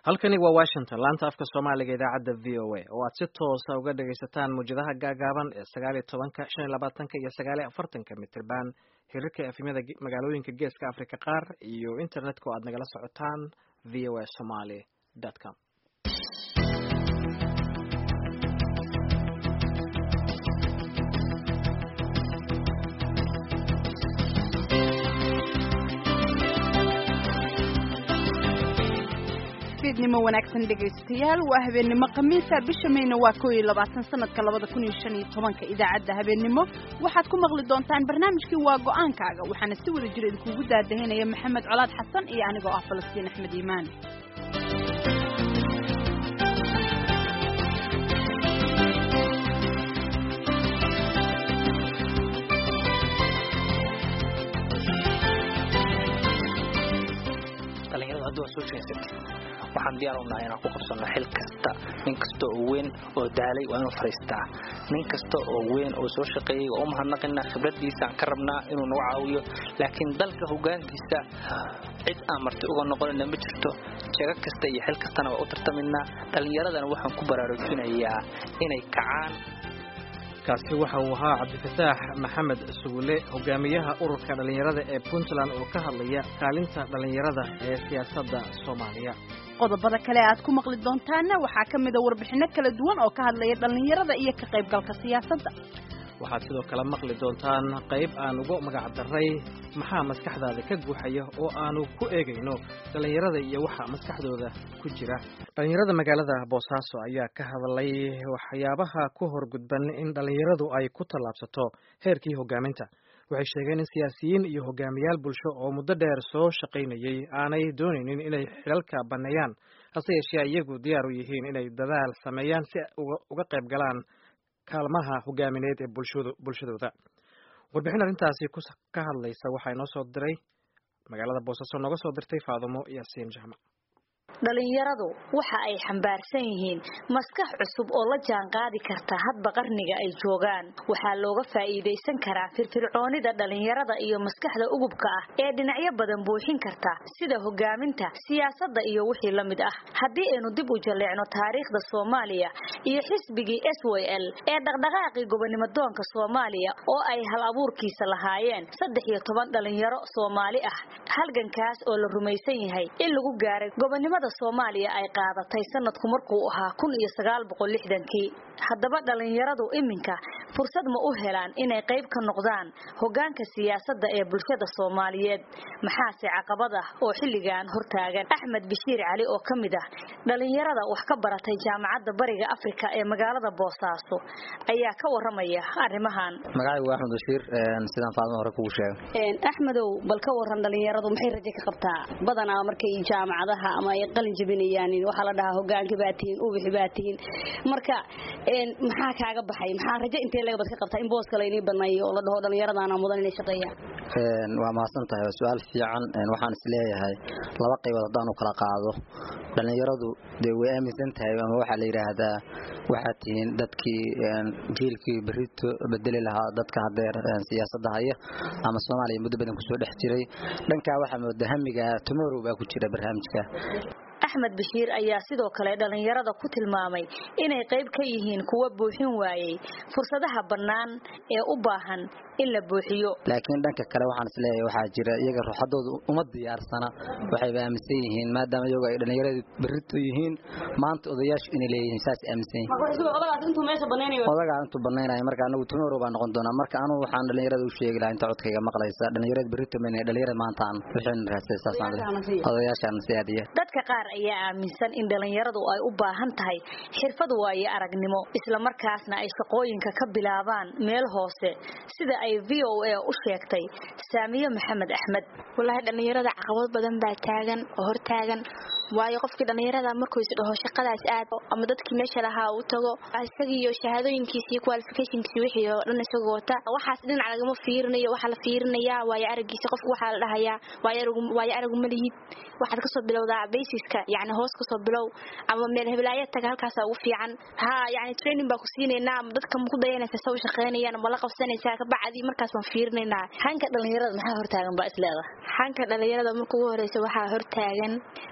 halkani waa washington laanta afka soomaaliga idaacadda v o a oo aad si toosa uga dhagaysataan muwjadaha gaagaaban ee sagaal iyo tobanka shan iyo labaatanka iyo sagaal iyo afartanka mitirban hirarka efimyada magaalooyinka geeska africa qaar iyo internetka oo aad nagala socotaan v o a somaly com nimo wanaagsan dhegaystayaal waa habeennimo khamiisa bisha mayna waa kow iyo labaatan sanadka labada kun iyo shan iyo tobanka idaacadda habeennimo waxaad ku maqli doontaan barnaamijkii waa go-aankaaga waxaana si wada jira idinkugu daadahinaya maxamed colaad xasan iyo anigoo ah falastiin axmed iimaan waxaan diyaar unahay inaan ku qabsanno xil kasta nin kasta oo weyn oo daalay waa inuu fadhiistaa nin kasta oo weyn oo soo shaqeeyey waa u mahadnaqinaa khibradiisaan ka rabnaa inuu nagu caawiyo laakiin dalka hogaankiisa cid aan marti uga noqonina ma jirto jago kasta iyo xil kastana waa u tartaminaa dhallinyaradana waxaan ku baraarujinayaa inay kacaan kaasi waxa uu ahaa cabdifataax maxamed sugule hogaamiyaha ururka dhallinyarada ee puntland oo ka hadlaya kaalinta dhallinyarada ee siyaasadda soomaaliya qodobada kale aad ku maqli doontaana waxaa ka mida warbixinno kala duwan oo ka hadlaya dhallinyarada iyo ka qaybgalka siyaasadda waxaad sidoo kale maqli doontaan qayb aan uga magac daray maxaa maskaxdaada ka guuxaya oo aanu ku eegayno dhallinyarada iyo waxa maskaxdooda ku jira dhallinyarada magaalada boosaaso ayaa ka hadlay waxyaabaha ku horgudban in dhallinyaradu ay ku tallaabsato heerkii hogaaminta waxay sheegeen in siyaasiyiin iyo hogaamiyaal bulsho oo muddo dheer soo shaqaynayay aanay doonaynin inay xilalka banneeyaan hase yeeshee iyagu diyaar u yihiin inay dadaal sameeyaan si uga qayb galaan kaalmaha hogaamineed ee bulshadooda warbixin arrintaasi ka hadlaysa waxaa inoo soo diray magaalada boosaaso nooga soo dirtay faadumo yaasiin jaamac dhalinyaradu waxa ay xambaarsan yihiin maskax cusub oo la jaanqaadi karta hadba qarniga ay joogaan waxaa looga faa'iidaysan karaa firfircoonida dhalinyarada iyo maskaxda ugubka ah ee dhinacyo badan buuxin karta sida hogaaminta siyaasadda iyo wixii la mid ah haddii aynu dib u jalleecno taariikhda soomaaliya iyo xisbigii s w l ee dhaqdhaqaaqii gobonimodoonka soomaaliya oo ay hal abuurkiisa lahaayeen saddex iyo toban dhalinyaro soomaali ah halgankaas oo la rumaysan yahay in lagu gaaray gobonimada soomaaliya ay qaadatay sanadku markuu ahaa kun iyo sagaal boqol lixdankii haddaba dhallinyaradu iminka fursad ma u helaan inay qayb ka noqdaan hogaanka siyaasadda ee bulshada soomaaliyeed maxaase caqabad ah oo xilligan hortaagan axmed bashiir cali oo ka mid ah dhallinyarada wax ka baratay jaamacadda bariga afrika ee magaalada boosaaso ayaa ka waramaya arrimahan magacaygu axmed bashiir sidaan faadmo hore kugu sheegay axmedow bal ka waran dhallinyaradu maxay rajo ka qabtaa badanaa markay jaamacadaha ama ay qalin jabinayaan waxaa la dhahaa hogaanka baa tihiin ubixi baa tihiin marka maxaa kaaga baxay maxaa rajo intee lagabad ka qabtaa in booska laynii baneeyo oo la dhaho dhallinyaradaana mudan inay shaqeeyaan waa mahadsan tahay waa su-aal fiican waxaan is leeyahay laba qaybood haddaan u kala qaado dhallinyaradu dee way aaminsan tahay ama waxaa la yidhaahdaa waxaad tihiin dadkii jiilkii berito bedeli lahaa dadka hadeer siyaasadda haya ama soomaaliya muddo badan kusoo dhex jiray dhankaa waxaa mooda hamiga tomorrow baa ku jira barnaamijka axmed bashiir ayaa sidoo kale dhallinyarada ku tilmaamay inay qayb ka yihiin kuwa buuxin waayey fursadaha bannaan ee u baahan in la buuxiyo laakiin dhanka kale waxaan isleeyahay waxaa jira iyaga ruuxadoodu uma diyaarsana waxayba aaminsan yihiin maadaama iyagu ay dhallinyaradu berrito yihiin maanta odayaashu inay leeyihiin saas aaminsan yihiin odagaa intuu banaynaya marka anagu tomorrow baa noqon doonaa marka anugu waxaan dhallinyarada u sheegi lahaa inta codkayga maqlaysa dhallinyarada berrito mayna dhallinyarada maantaan wixii raasay saasaan odayaashaan siyaadiya dadka qaar ayaa aaminsan in dhallinyaradu ay u baahan tahay xirfad waaye aragnimo islamarkaasna ay shaqooyinka ka bilaabaan meel hoose sida ay v o a u sheegtay saamiye maxamed axmed wallaahi dhallinyarada caqabad badan baa taagan oo hortaagan waayo qofkii dhallinyarada markuu is dhaho shaqadaas aad ama dadkii meesha lahaa uu tago isagiiyo shahaadooyinkiisii qualificationkiisi wixii oo dhan isagoo wata waxaas dhinac lagama fiirinayo waxaa la fiirinayaa waayo aragiisa qofku waxaa la dhahayaa waayo aragu ma lihid waxaad kasoo bilowdaa basiska yani hoos kasoo bilow ama meel heblaaya taga halkaasa ugu fiican ha yani training baa ku siinaynaa ama dadka ma ku dayanaysa sa u shaqaynayaan ma la qabsanaysaa kabacdi markaas baan fiirinaynaa hanka dhallinyarada maxaa hortaagan baa isleeda hanka dhallinyarada marka ugu horeysa waxaa hortaagan aqoonta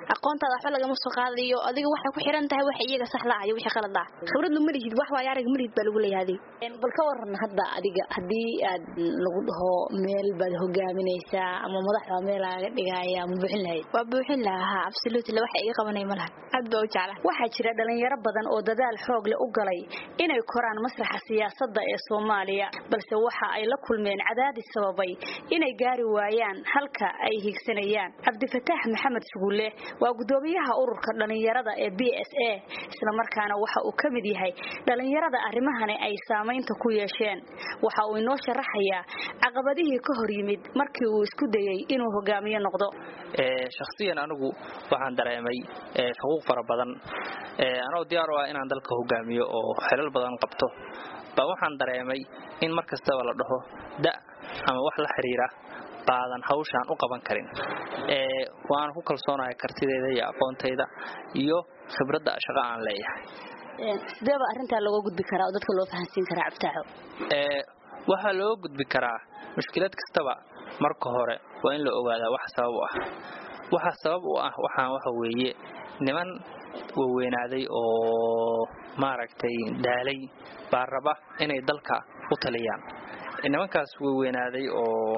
hortaada waxba lagama soo qaadayo adiga waxay ku xiran tahay waxa iyaga sax la ayo wixii qalad ah khibrad ma lihid wax waayo arag ma lihid baa lagu leeyahay bal ka waran hadda adiga haddii aad lagu dhaho meel baad hogaaminaysaa ama madax baa meel laaga dhigaya ma buuxin lahayd waa buuxin lahaa absolutely waxa iga qabanay ma laha aad baa u jecla waxaa jira dhalinyaro badan oo dadaal xoog leh u galay inay koraan masraxa siyaasadda ee soomaaliya balse waxa ay la kulmeen cadaadis sababay inay gaari waayaan halka ay higsanayaan cabdifataax maxamed suguule waa gudoomiyaha ururka dhalinyarada ee b s a islamarkaana waxa uu ka mid yahay dhalinyarada arrimahani ay saamaynta ku yeesheen waxa uu inoo sharaxayaa caqabadihii ka hor yimid markii uu isku dayey inuu hogaamiye noqdo shakhsiyan anigu waxaan dareemay xuquuq fara badan anoo diyaar u ah inaan dalka hogaamiyo oo xelal badan qabto baa waxaan dareemay in mar kastaba la dhaho da ama wax la xiriira baadan hawshaan u qaban karin waana ku kalsoonahay kartideeda iyo aqoontayda iyo khibradda shaqo aan leeyahay sideeba arrintaa looga gudbi karaa oo dadka loo fahansiin karaa cabtaaxo waxaa looga gudbi karaa mushkilad kastaba marka hore waa in la ogaadaa wax sabab u ah waxa sabab u ah waxaan waxa weeye niman waweynaaday oo maaragtay daalay baa raba inay dalka u taliyaan nimankaas waweynaaday oo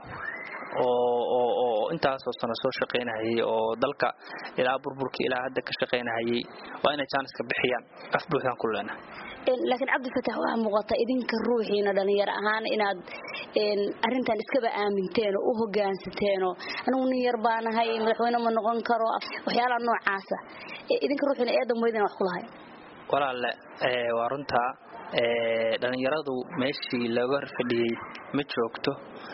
oo intaasoo sano soo shaqaynahayay oo dalka ilaa burburka ilaa hadda ka shaqaynahayay waa inay jaaniska bixiyaan af buuxdaan ku leenahay laakiin cabdifatax waxaa muuqata idinka ruuxiina dhalinyaro ahaan inaad arintan iskaba aaminteen oo u hogaansateeno anigu nin yar baanahay madaxweyne ma noqon karo waxyaalaha noocaasa idinka ruuxiina eedan weydina wax ku lahay walaalle waa runtaa dhalinyaradu meeshii looga fadhiyey ma joogto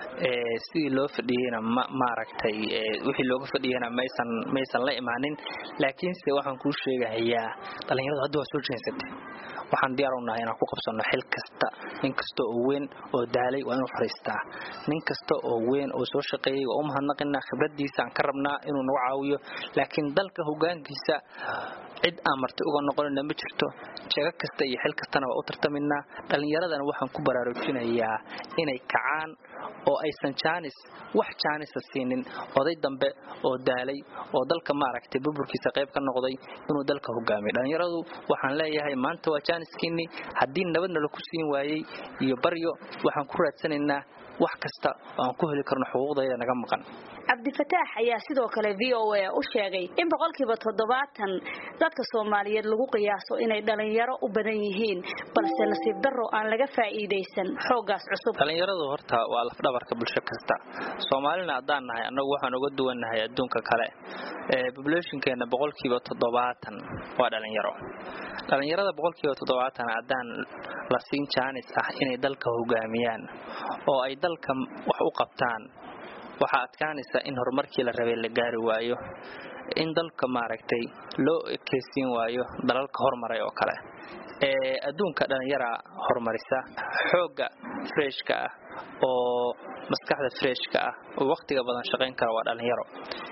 sidii loo fadhiyeyna maaragtay wixii looga fadhiyeyna maysan maysan la imaanin laakiinse waxaan kuu sheegahayaa dhalinyaradu hadda waa soo jeensatay waxaan diyaar u nahay inaan ku qabsanno xil kasta nin kasta oo weyn oo daalay waa inuu fadhiistaa nin kasta oo weyn oo soo shaqeeyey waa u mahadnaqinaa khibraddiisa aan ka rabnaa inuu nagu caawiyo laakiin dalka hogaankiisa cid aan marti uga noqonina ma jirto jeego kasta iyo xil kastana waa u tartaminaa dhallinyaradana waxaan ku baraarujinayaa inay kacaan oo aysan jaanis wax jaanisa siinin oday dambe oo daalay oo dalka maaragtay burburkiisa qayb ka noqday inuu dalka hogaamiyo dhallinyaradu waxaan leeyahay maanta waa jaaniskiinni haddii nabadna laku siin waayey iyo baryo waxaan ku raadsanaynaa wax kasta oo aan ku heli karno xuquuqdayda naga maqan cabdifataax ayaa sidoo kale v o a u sheegay in boqolkiiba toddobaatan dadka soomaaliyeed lagu qiyaaso inay dhalinyaro u badan yihiin balse nasiib darro aan laga faa'iidaysan xooggaas cusub dhalinyaradu horta waa lafdhabarka bulsho kasta soomaalina haddaan nahay annagu waxaan uga duwannahay adduunka kale bobulationkeena boqolkiiba toddobaatan waa dhalinyaro dhalinyarada boqolkiiba toddobaatan haddaan la siin jaanis ah inay dalka hogaamiyaan oo ay dalka wax u qabtaan waxaa adkaanaysa in horumarkii la rabay la gaari waayo in dalka maaragtay loo ekeysiin waayo dalalka hormaray oo kale adduunka dhallinyara horumarisa xoogga freshka ah oo maskaxda freshka ah oo wakhtiga badan shaqayn kara waa dhallinyaro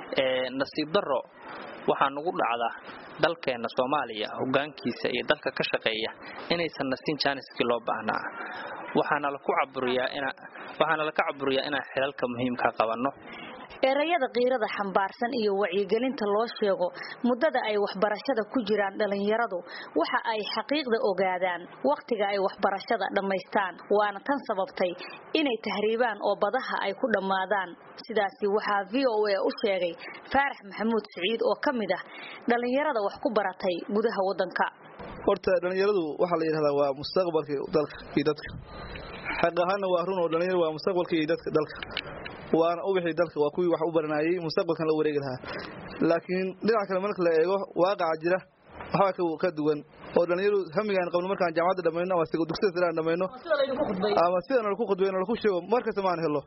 nasiib darro waxaa nugu dhacda dalkeenna soomaaliya hogaankiisa iyo dalka ka shaqeeya inaysan nasiin jaaniskii loo baahnaa waxaana laku caburiyaa waxaana laka caburiyaa inaan xilalka muhiimka qabanno erayada qiirada xambaarsan iyo wacyigelinta loo sheego muddada ay waxbarashada ku jiraan dhalinyaradu waxa ay xaqiiqda ogaadaan wakhtiga ay waxbarashada dhammaystaan waana tan sababtay inay tahriibaan oo badaha ay ku dhammaadaan sidaasi waxaa v o a u sheegay faarax maxamuud siciid oo ka mid ah dhalinyarada wax ku baratay gudaha waddanka horta dhalinyaradu waxaa la yidhahdaa waa mustaqbalkii dalka iyo dadka xaq ahaanna waa run oo dhalinyaro waa mustaqbalkii iyo dadka dalka waana u wixii dalka waa kuwii wax u baranayay mustaqbalkan la wareegi lahaa laakiin dhinaca kale marka la eego waaqaca jira waxbaa ka duwan oo dhalinyaro hamigaan qabno markaan jaamacadda dhamayno ama dugsida sare aan dhamayno ama sidana laku khudbayno laku sheego markasta maan helo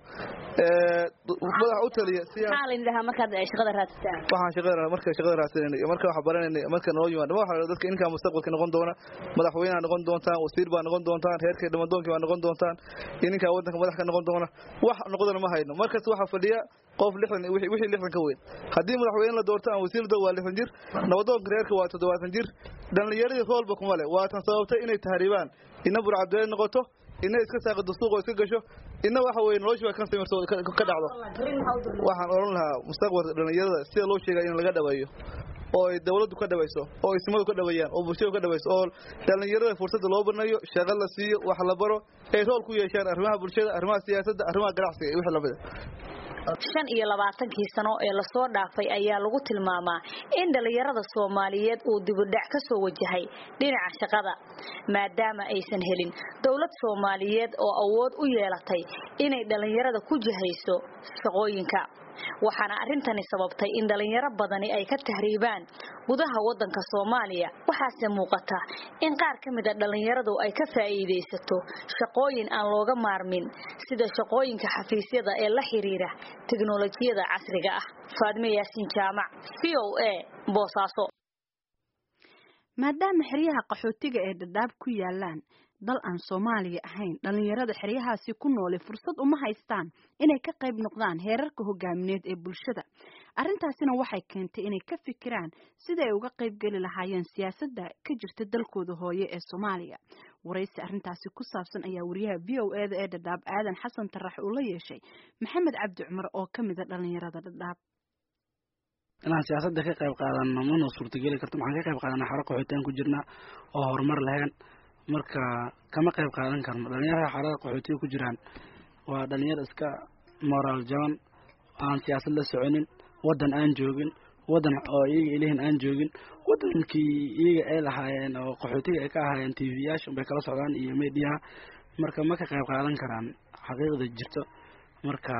madax u taliya maxaa la yidhahaa markaad shaqada raadsataan waxaan shaqada marka shaqada raadsanayna iyo marka wax baranayna marka noo yimaado waxa la dadka inkaa mustaqbalka noqon doona madaxweynaha noqon doontaan wasiir baa noqon doontaan heerkay dhamadoonkii baa noqon doontaan iyo ninkaa waddanka madax ka noqon doona wax noqdana ma hayno markasta waxaa fadhiya qof lixdan wixii lixdan ka weyn haddii madaxweyne la doorto ama wasiir waa lixdan jir nabadoonka reerka waa toddobaatan jir dhalinyaradii roolba kuma leh waa tan sababtay inay tahriibaan ina burcadbeed noqoto ina iska saaqido suuq oo iska gasho ina waxa weye nolosha waa kan samirto ka dhacdo waxaan odhan lahaa mustaqbalka dhalinyarada sida loo sheegaya in laga dhaweeyo oo ay dawladdu ka dhawayso oo ismadu ka dhaweeyaan oo bulshadu ka dhawayso oo dhallinyarada fursadda loo banayo shaqo la siiyo wax la baro ay rool ku yeeshaan arrimaha bulshada arrimaha siyaasadda arrimaha ganacsiga iyo wixii lamid shan iyo labaatankii sano ee lasoo dhaafay ayaa lagu tilmaamaa in dhallinyarada soomaaliyeed uu dibudhac ka soo wajahay dhinaca shaqada maadaama aysan helin dowlad soomaaliyeed oo awood u yeelatay inay dhallinyarada ku jihayso shaqooyinka waxaana arrintani sababtay in dhallinyaro badani ay ka tahriibaan gudaha waddanka soomaaliya waxaase muuqata in qaar ka mid a dhallinyaradu ay ka faa'iidaysato shaqooyin aan looga maarmin sida shaqooyinka xafiisyada ee la xiriira teknolojiyada casriga ah faadime yaasiin jaamac v o a boosaaso maadaama xeryaha qaxootiga ee dhadhaab ku yaalaan dal aan soomaaliya ahayn dhallinyarada xeryahaasi ku noole fursad uma haystaan inay ka qayb noqdaan heerarka hogaamineed ee bulshada arrintaasina waxay keentay inay ka fikiraan sida ay uga qayb geli lahaayeen siyaasadda ka jirta dalkooda hooye ee soomaaliya waraysi arrintaasi ku saabsan ayaa wariyaha v o e da ee dhadhaab aadan xasan tarax uu la yeeshay maxamed cabdi cumar oo ka mid a dhallinyarada dhadhaab inaan siyaasadda ka qayb qaadano mana suurtageli karto maxaan ka qayb qaadanaa xaro qaxootiyan ku jirnaa oo horumar lahayn marka kama qayb qaadan karno dhalinyarada xarada qaxootiga ku jiraan waa dhalinyar iska moraal jaban aan siyaasad la soconin waddan aan joogin waddan oo iyaga ilihin aan joogin waddankii iyaga ay lahaayeen oo qaxootiga ay ka ahaayeen t v yaasha bay kala socdaan iyo mediaha marka ma ka qayb qaadan karaan xaqiiqda jirto marka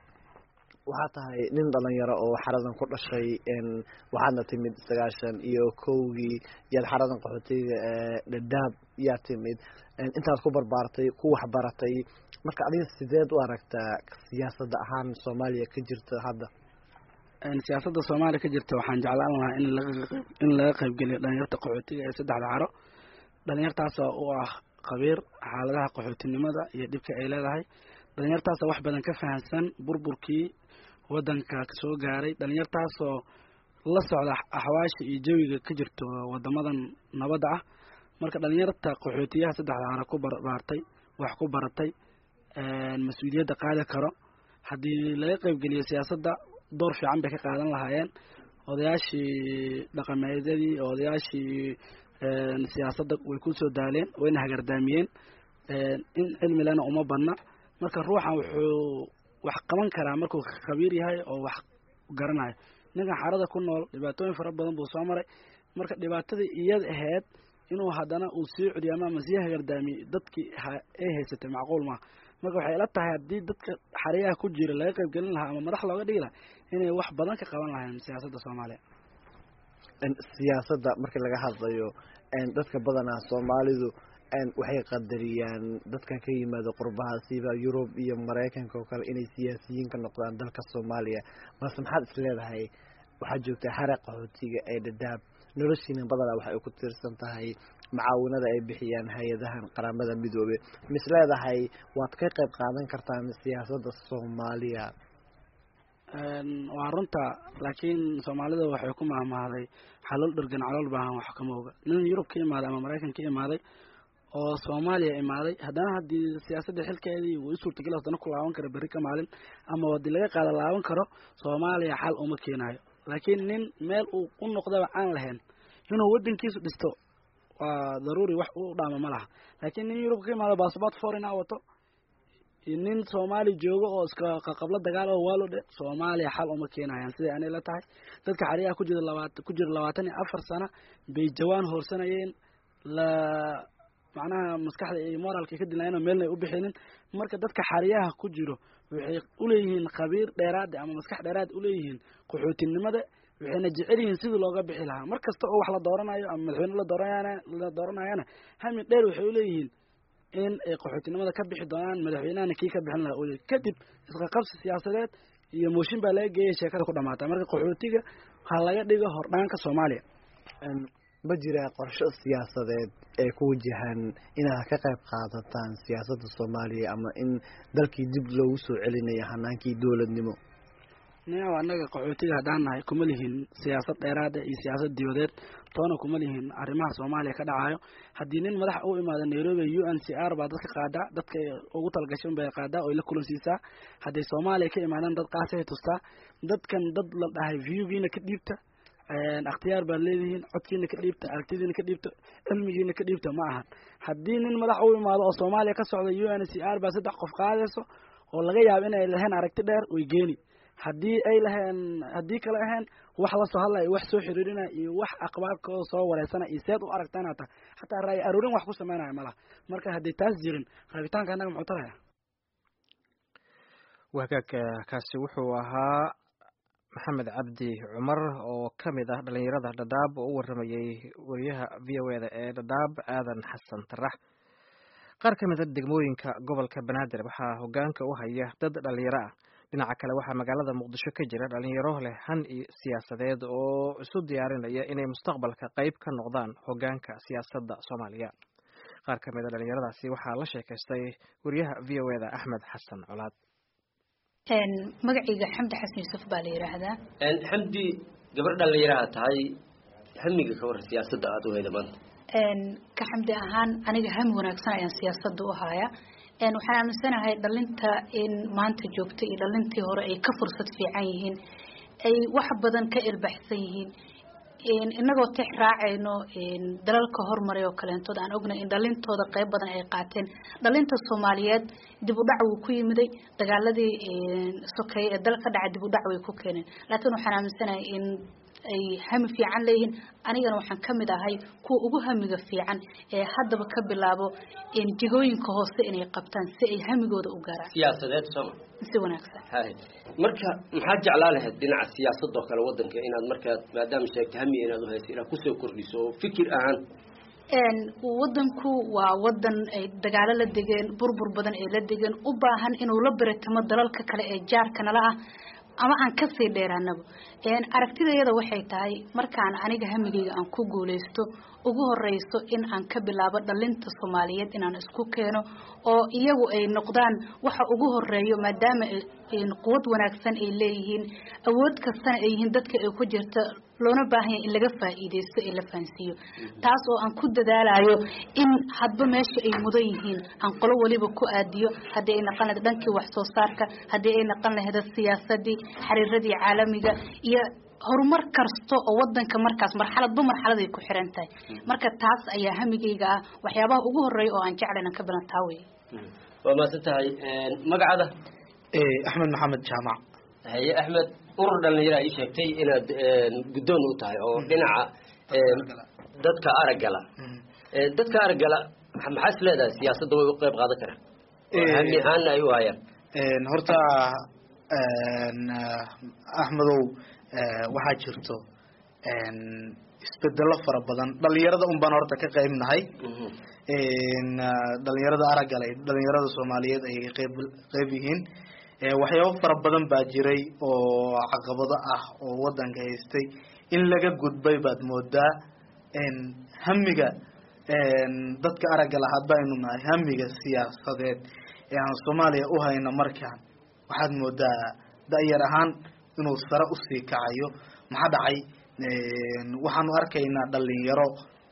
waxaa tahay nin dhalinyaro oo xaradan ku dhashay waxaadna timid sagaashan iyo kowgii yaad xaradan qaxootiga dhadhaab yaa timid intaad ku barbaartay ku waxbaratay marka adiga sideed u aragtaa siyaasadda ahaan soomaaliya ka jirta hadda siyaasadda soomaaliya ka jirta waxaan jeclaan lahaa in laga in laga qaybgeliyo dhalinyarta qaxootiga ee saddexda caro dhalinyartaasoo u ah khabiir xaaladaha qaxootinimada iyo dhibka ay leedahay dhalinyartaasoo wax badan ka fahamsan burburkii waddanka soo gaaray dhalinyartaasoo la socda axwaasha iyo jawiga ka jirto wadamadan nabadda ah marka dhalinyarta qaxootiyaha saddexda caro ku barbaartay wax ku baratay mas-uuliyadda qaadi karo haddii laga qaybgeliyo siyaasadda door fiican bay ka qaadan lahaayeen odayaashii dhaqameedyadii odayaashii siyaasadda way kusoo daaleen wayna hagardaamiyeen in cilmilena uma badna marka ruuxan wuxuu wax qaban karaa markuu khabiir yahay oo wax garanayo ninkan xarada ku nool dhibaatooyin fara badan buu soo maray marka dhibaatadii iyada ahayd inuu haddana uu sii celiyo ama sii hagardaamiyo dadkii ay haysatay macquul maaha marka waxay ila tahay haddii dadka xariyaha ku jira laga qaybgelin lahaa ama madax looga dhigi lahaa inay wax badan ka qaban lahayn siyaasadda soomaaliya siyaasadda markii laga hadlayo dadka badanaa soomaalidu waxay qadariyaan dadkan ka yimaada qurbaha siba yurub iyo maraykanka oo kale inay siyaasiyiin ka noqdaan dalka soomaaliya balse maxaad is leedahay waxaad joogtaa xara qaxootiga ee dhadhaab noloshiina badanaa waxay ku tiirsan tahay macaawinada ay bixiyaan hay-adahan qaramada midoobe mis leedahay waad ka qayb qaadan kartaan siyaasadda soomaaliya waa runta laakiin soomaalida waxay ku mahmahday xalool dhergan calool baahan wax kama oga nin yurub ka imaaday ama maraykan ka imaaday oo soomaaliya imaaday haddana haddii siyaasadda xilkeedii uu suurtagal haddana ku laaban karo berri ka maalin ama haddii laga qaada laaban karo soomaaliya xal uma keenayo laakiin nin meel uu u noqdaba aan lahayn inuu waddankiisu dhisto waa daruuri wax u dhaama ma laha laakiin nin yurub ka imaado bassabort foreign a wato iyo nin soomaali joogo oo iska qaqablo dagaal oo waalo dhe soomaaliya xal uma keenayaan siday anay la tahay dadka xariyaha ku jira labaatan ku jira labaatan iyo afar sano bay jawaan hoorsanayeen la macnaha maskaxda iyo moraalka ka dilaayeen oo meelna ay u bixinin marka dadka xariyaha ku jiro waxay uleeyihiin khabiir dheeraada ama maskax dheeraad uleeyihiin qaxootinimada waxayna jecel yihiin sidii looga bixi lahaa mar kasta oo wax la dooranayo ama madaxweyne la dooranayana la dooranayana hami dheer waxay uleeyihiin in ay qaxootinimada ka bixi doonaan madaxweynahana kii ka bixin lahaa uleey kadib isqaqabsi siyaasadeed iyo mooshin baa laga geeyay sheekada ku dhamaata marka qaxootiga ha laga dhigo hordhaanka soomaaliya ma jiraa qorsho siyaasadeed ee ku wajahan inaad ka qayb qaadataan siyaasadda soomaaliya ama in dalkii dib loogu soo celinayo hanaankii dowladnimo niyaw annaga qaxootiga haddaan nahay kuma lihin siyaasad dheeraada iyo siyaasad dibadeed toona kuma lihin arrimaha soomaaliya ka dhacayo haddii nin madax u imaada nairobi u n c r baa dadka qaadaa dadka ugu talgashan bay qaadaa oy la kulansiisaa hadday soomaaliya ka imaadaan dad qaasay tustaa dadkan dad la dhahay viewgiina ka dhiibta akhtiyaar baad leedihiin codkiina ka dhiibta aragtidiina ka dhiibta cilmigiina ka dhiibta ma ahan haddii nin madax u imaado oo soomaaliya ka socda u n c r baa saddex qof qaadayso oo laga yaabo inay lahayn aragti dheer way geeni haddii ay laheen haddii kale ahayn wax lasoo hadlaya wax soo xiriirinaya iyo wax aqbaabkooda soo wareysana iyo seed u aragtaan hata xataa raay aruurin wax ku sameynaya malaha marka haddii taas jirin rabitaanka annaga muxuu taraya wagaag kaasi wuxuu ahaa maxamed cabdi cumar oo ka mid ah dhalinyarada dhadhaab oo u waramayay wariyaha v o eda ee dhadhaab aadan xasan tarax qaar ka mid a degmooyinka gobolka banaadir waxaa hogaanka u haya dad dhalinyaro ah dhinaca kale waxaa magaalada muqdisho ka jira dhalinyaro leh han iyo siyaasadeed oo isu diyaarinaya inay mustaqbalka qayb ka noqdaan hogaanka siyaasadda soomaaliya qaar ka mid a dhalinyaradaasi waxaa la sheekaystay wariyaha v o eda axmed xasan colaad magacayga xamdi xasan yuusuf baa la yidhaahdaa xamdi gabar dhalinyaraha tahay hamiga ka war siyaasadda aada u hayda maanta ka xamdi ahaan aniga hami wanaagsan ayaan siyaasadda u haya waxaan aaminsanahay dhalinta in maanta joogta iyo dhalintii hore ay ka fursad fiican yihiin ay wax badan ka ilbaxsan yihiin inagoo tix raacayno dalalka hormaray oo kaleentood aan ognay in dhalintooda qayb badan ay qaateen dhalinta soomaaliyeed dib u dhac wuu ku yimiday dagaaladii sokeeye ee dal ka dhacay dib u dhac way ku keeneen laakiin waxaan aaminsanahay in ay hami fiican leeyihiin anigana waxaan ka mid ahay kuwa ugu hamiga fiican ee haddaba ka bilaabo jigooyinka hoose inay qabtaan si ay hamigooda u gaaraan siyaasadeed sooma si wanaagsan hay marka maxaad jeclaa lahayd dhinaca siyaasadoo kale wadanka inaad markaad maadaama sheegta hami inaad u haysa inaad kusoo kordhiso oo fikir ahaan wadanku waa wadan ay dagaalo la degeen burbur badan ay la degeen u baahan inuu la beretamo dalalka kale ee jaarka nala ah ama aan kasii dheeraanaba aragtidayada waxay tahay markaan aniga hamigayga aan ku guuleysto ugu horeyso in aan ka bilaabo dhalinta soomaaliyeed inaan isku keeno oo iyagu ay noqdaan waxa ugu horeeyo maadaama quwad wanaagsan ay leeyihiin awood kastana ay yihiin dadka ay ku jirta loona baahanya in laga faa'iideysto ee la fahansiiyo taas oo aan ku dadaalayo in hadba meesha ay mudan yihiin aan qolo waliba ku aadiyo haddii ay naqan lahayd dhankii wax soo saarka haddii ay naqan lahayd siyaasadii xiriiradii caalamiga iyo horumar kasta oo wadanka markaas marxaladba marxaladay ku xiran tahay marka taas ayaa hamigayga ah waxyaabaha ugu horeeya oo aan jeclan ka badan taa wey waa maasan tahay magacada axmed maxamed jaamac haye axmed urur dhalinyara ii sheegtay inaad guddoon u tahay oo dhinaca dadka araggala dadka araggala maxaa is leedahay siyaasadda way u qayb qaadan karaan hami ahaanna ay u hayaan horta axmedow waxaa jirto isbedelo fara badan dhalinyarada un baan horta ka qayb nahay dhalinyarada araggale dhalinyarada soomaaliyeed ay qayb qayb yihiin waxyaabo fara badan baa jiray oo caqabado ah oo wadanka haystay in laga gudbay baad moodaa hamiga dadka aragga lahaad baynu nahay hamiga siyaasadeed ee aan soomaaliya u hayno markaan waxaad moodaa da-yar ahaan inuu sare usii kacayo maxaa dhacay waxaanu arkaynaa dhalinyaro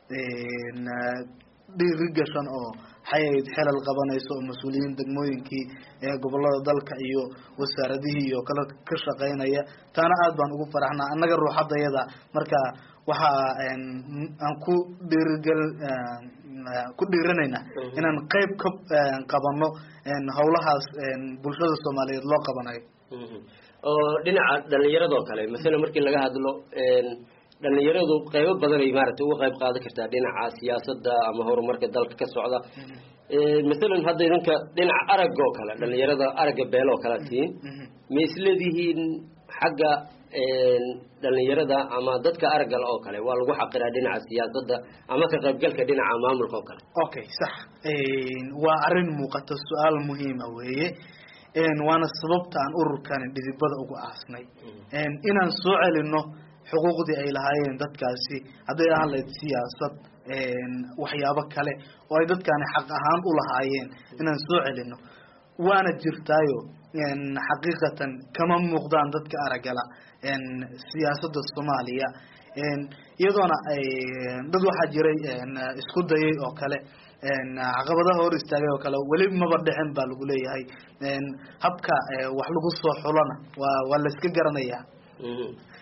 dhiiri gashan oo xayayd xelal qabanayso oo mas-uuliyiin degmooyinkii ee gobolada dalka iyo wasaaradihii iyo kale ka shaqaynaya taana aad baan ugu faraxnaa annaga ruuxadayada marka waxa aan ku dhiirigel ku dhiiranaynaa inaan qayb ka qabano hawlahaas bulshada soomaaliyeed loo qabanayo oo dhinaca dhalinyaradoo kale masala markii laga hadlo dhalinyaradu qaybo badan ay maaragtay uga qayb qaadan kartaa dhinaca siyaasadda ama horumarka dalka ka socda masalan hadda idinka dhinaca aragga oo kale dhalinyarada aragga beelo oo kale tihiin ma isleedihiin xagga dhalinyarada ama dadka araggala oo kale waa lagu xaqiraa dhinaca siyaasadda ama ka qaybgalka dhinaca maamulka oo kale okay sax waa arrin muuqata su-aal muhiima weeye waana sababta aan ururkani dhidibada ugu aasnay inaan soo celino xuquuqdii ay lahaayeen dadkaasi hadday ahaan lahayd siyaasad waxyaabo kale oo ay dadkani xaq ahaan u lahaayeen inaan soo celino waana jirtaayo xaqiiqatan kama muuqdaan dadka aragala siyaasadda soomaaliya iyadoona ay dad waxaa jiray isku dayay oo kale caqabadaha hor istaagay oo kale weli maba dhicin baa lagu leeyahay habka wax lagu soo xulona waa waa la iska garanayaa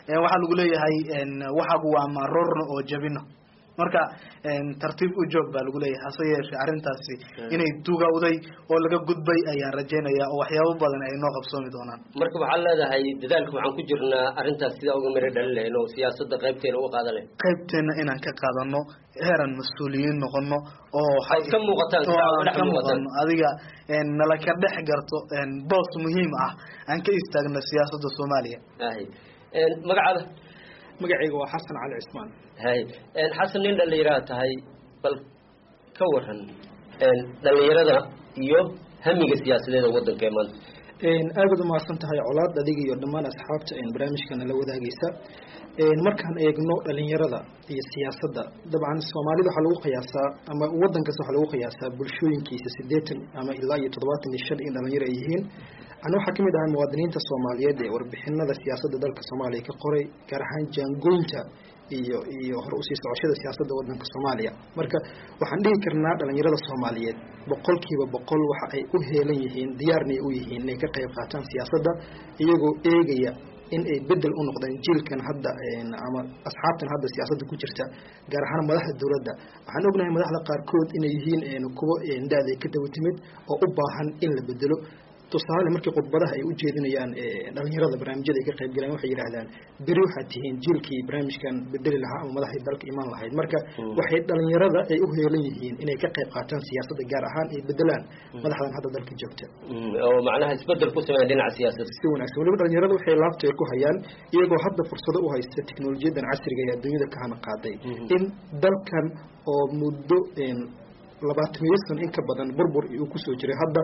waxaa lagu leeyahay waxagu waa maroorno oo jabino marka tartiib u joog baa lagu leeyahay hase yeeshee arrintaasi inay dugawday oo laga gudbay ayaan rajaynaya oo waxyaabo badan ay noo qabsoomi doonaan marka waxaad leedahay dadaalka waxaan ku jirnaa arrintaas sidaa uga miro dhalin lahayn oo siyaasadda qaybteena uga qaadan lahayn qaybteena inaan ka qaadano heeran mas-uuliyiin noqono oo Aad ka muuqataan, oo sidaa aan uga dhex ka muuqataan. muuqano adiga nala ka dhex garto boos muhiim ah aan ka istaagno siyaasadda soomaaliya hay magacaada magacayga waa xasan cali cismaan hay xasan nin dhallinyaraha tahay bal ka waran dhallinyarada iyo hamiga siyaasadeeda waddanka ee maanta aad baad umahadsan tahay colaad adiga iyo dhammaan asxaabta barnaamijkana la wadaagaysa markaan eegno dhalinyarada iyo siyaasadda dabcan soomaalida waxaa lagu qiyaasaa ama waddan kasta waxaa lagu qiyaasaa bulshooyinkiisa sideetan ama ilaa iyo toddobaatan iyo shan in dhalinyaro ay yihiin ana waxaa kamid ahay muwaadiniinta soomaaliyeed ee warbixinada siyaasadda dalka soomaaliya ka qoray gaar ahaan jaangoynta iyo iyo hor usii socoshada siyaasadda wadanka soomaaliya marka waxaan dhihi karnaa dhalinyarada soomaaliyeed boqolkiiba boqol waxa ay u heelan yihiin diyaarnay u yihiin inay ka qayb qaataan siyaasadda iyagoo eegaya in ay bedel u noqdaan jiilkan hadda ama asxaabtan hadda siyaasadda ku jirta gaar ahaan madaxda dowladda waxaan ognahay madaxda qaarkood inay yihiin kuwo da-day ka daba timid oo u baahan in la bedelo tusaale markii khudbadaha ay u jeedinayaan dhalinyarada barnaamijyada ay ka qayb galaan waxay yidhaahdaan beri waxaad tihiin jiilkii barnaamijkan bedeli lahaa ama madaxdii dalka imaan lahayd marka waxay dhalinyarada ay u heelan yihiin inay ka qayb qaataan siyaasadda gaar ahaan ay bedelaan madaxdan hadda dalka joogta oo macnaha isbedel ku sameeya dhinaca siyaasadda si wanaagsan weliba dhalinyarada waxay laabta ay ku hayaan iyagoo hadda fursado u haysta teknolojiyadan casriga ee adduunyada ka hana qaaday in dalkan oo muddo labaatamiyo san in ka badan burbur uu kusoo jiray hadda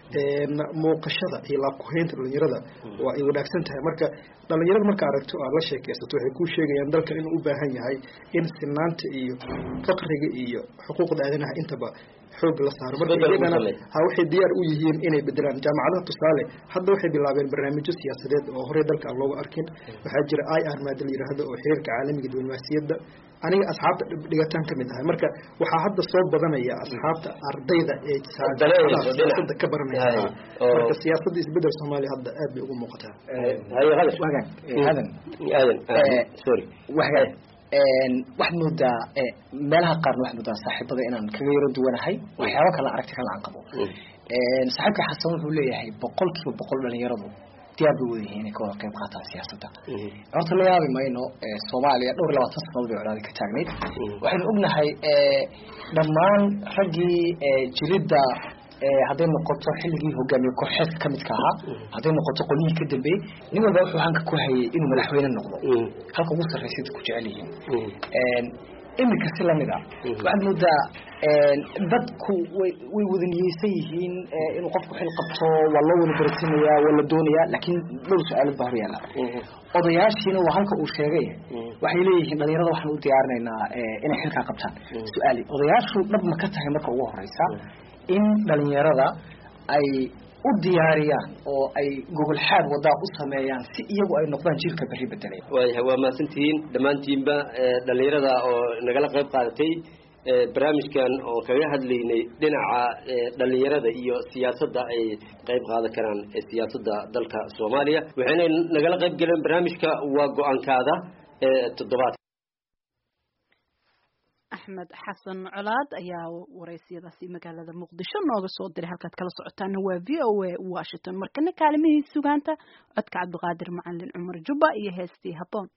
muuqashada iyo laabkuhaynta dhalinyarada waa ay wanaagsan tahay marka dhalinyarada marka aragto aad la sheekaysato waxay kuu sheegayaan dalkan inuu u baahan yahay in sinaanta iyo faqriga iyo xuquuqda aadanaha intaba xoog la saaro marka Isbedel iyagana lagu sameeyo. ha waxay diyaar u yihiin inay bedelaan jaamacadaha tusaale hadda waxay bilaabeen barnaamijyo siyaasadeed oo horey dalka aan looga arkin waxaa jira i r maada la yidhaahdo oo xiriirka caalamiga diblomaasiyadda aniga asxaabta dhib- dhigataan ka mid ahay marka waxaa hadda soo badanaya asxaabta ardayda ee Dareerayso dhinac. siyaasadda ka baranaya Hay, oo- marka siyaasadda isbedel soomaaliya hadda aad bay ugu muuqataa wagan aadan aadan Eh, sorry wagan waxaad moodaa eh, meelaha qaarna waxaad moodaa saaxiibada inaan kaga yaro duwanahay waxyaabo kale aragti kale aan qabo saaxiibka xasan wuxuu leeyahay boqol kiiba boqol dhalinyaradu diyaar bay wadayihiin inay ka wada qayb qaataan siyaasadda horta la yaabi mayno eh, soomaaliya dhowr iyo labaatan sanadood bay colaadi ka taagnayd waxaynu ognahay eh, dhammaan raggii eh, jiridda eh, hadday noqoto xilligii hogaamiye kooxeedka ka midka ahaa hadday noqoto qolyihii ka dambeeyey nin walba wuxuu hanka ku hayay inuu madaxweyne noqdo halka ugu sarraysa dadku jecel yihiin iminka si lamid ah waxaad moodaa dadku way way wada niyeysan yihiin eh, inuu qofku xil qabto waa loo wada baratinaya waa la doonaya laakiin dhowr su-aalood baa hor yaalla odayaashiina waa halka uu sheegay waxay leeyihiin dhalinyarada waxaan u diyaarinaynaa eh, inay xilkaa qabtaan su-aali odayaashu dhab ma ka tahay marka ugu horeysa in dhalinyarada ay u diyaariyaan oo ay gogol xaad wadaa u sameeyaan si iyagu ay noqdaan jiilka berri bedelaya waayahay waa mahadsantihiin dhammaantiinba eh, dhallinyarada oo nagala qayb qaadatay eh, barnaamijkan oo kaga hadlaynay dhinaca eh, dhallinyarada iyo siyaasadda ay qayb qaadan karaan ee siyaasadda dalka soomaaliya waxayna nagala qayb galeen barnaamijka waa go-aankaada ee toddobaad axmed xasan colaad ayaa wareysiyadaasi magaalada muqdisho nooga soo diray halkaad kala socotaana waa v o a washington markana kaalimihii sugaanta codka cabdiqaadir macalin cumar jubba iyo heestii habboon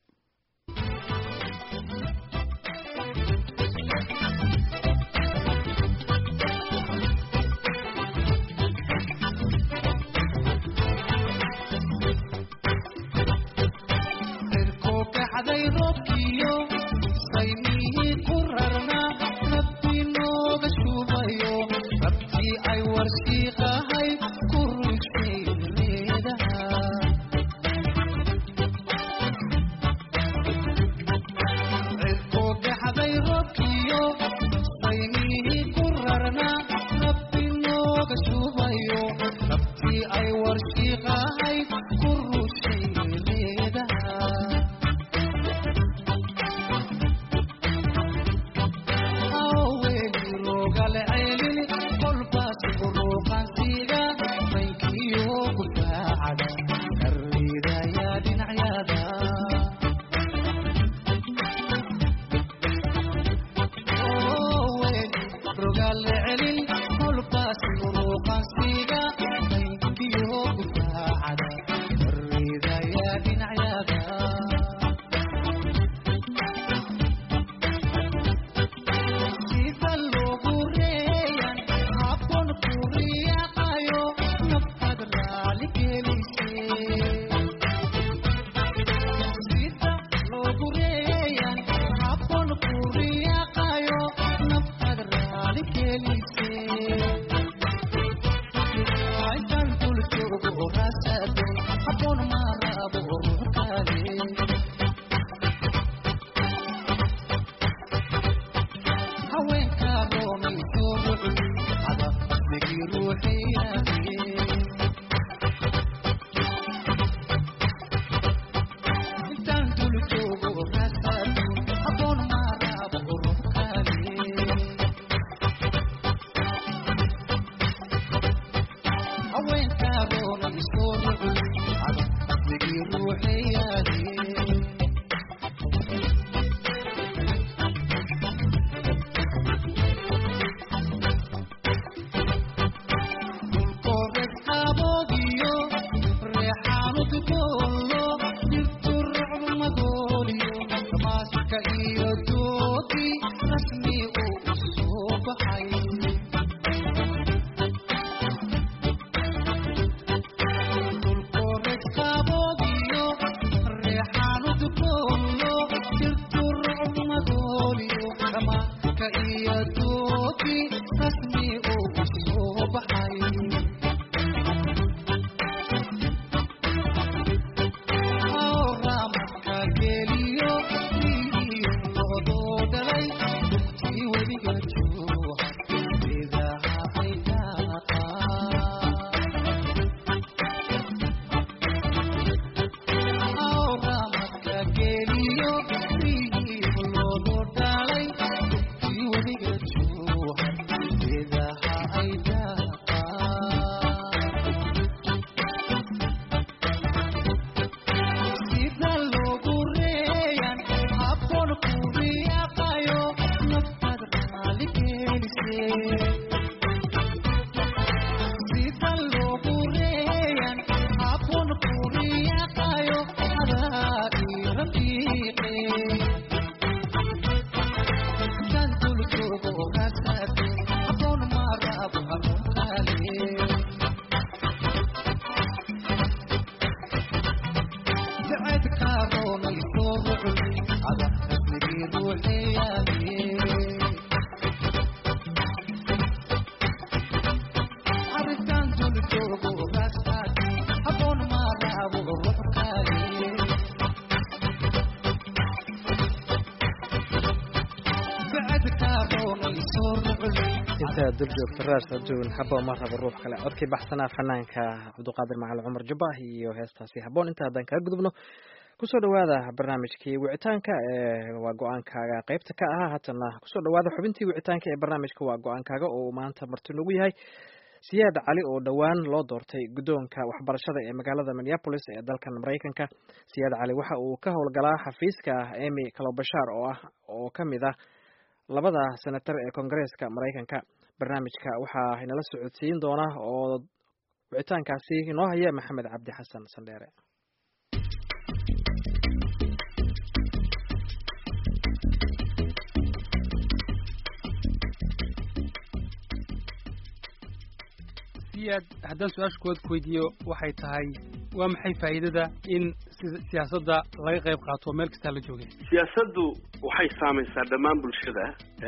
kookaxday roobkiyo saymihii ku rarnaa rabbi nooga shubayo rabtii ay warshiiqahay ku rushay reedaha kookaxday roobkiyo saymihii ku rarnaa rabbi nooga shubayo rabtii ay warshiiqahay ku rushay reedaha ka iyo doodii rasmi uu u soo baxay dhulkooreed qaaboogiyo reexaanu duboolo jirtu rucmadooliyo dhamaanka iyo doodii rasmi uu u soo baxay awraamka geliyo iyo loodoo dhalay dugtii weliga jooha geedaha ay daaqaan awraamka geliyo iyo loodoo dhalay dugtii weliga jooha geedaha ay daaqaan sida loogu reeyan habboon ku riyaaqayo naftaad raali gelisee sida loogu reeyan habboon ku riyaaqayo adaa ii rafiiqe kan dul joogo ogaasate habboon maaraabo habboon kaale intaa dul joogta raas adduun habboon ma rabo ruux kale codkii baxsanaa fanaanka cabdiqaadir macali cumar jabah iyo heestaasi habboon inta haddaan kaga gudubno kusoo dhawaada barnaamijkii wicitaanka ee waa go-aankaaga qeybta ka ahaa haatana kusoo dhawaada xubintii wicitaanka ee barnaamijka waa go-aankaaga oo uu maanta marti noogu yahay siyaad cali oo dhowaan loo doortay guddoonka waxbarashada ee magaalada minneapolis ee dalkan maraykanka siyaad cali waxa uu ka howlgalaa xafiiska emy kalobashaar oo ah oo ka mid ah labada senatar ee koongareeska maraykanka barnaamijka waxaa inala socodsiin doona oo wicitaankaasi inoo haya maxamed cabdi xasan sandheere siyaad haddaan su-aasha kuwaad ku weydiiyo waxay tahay waa maxay faa'iidada in si- siyaasadda laga qayb qaato oo meel kastaa la joogay siyaasaddu waxay saamaysaa dhammaan bulshada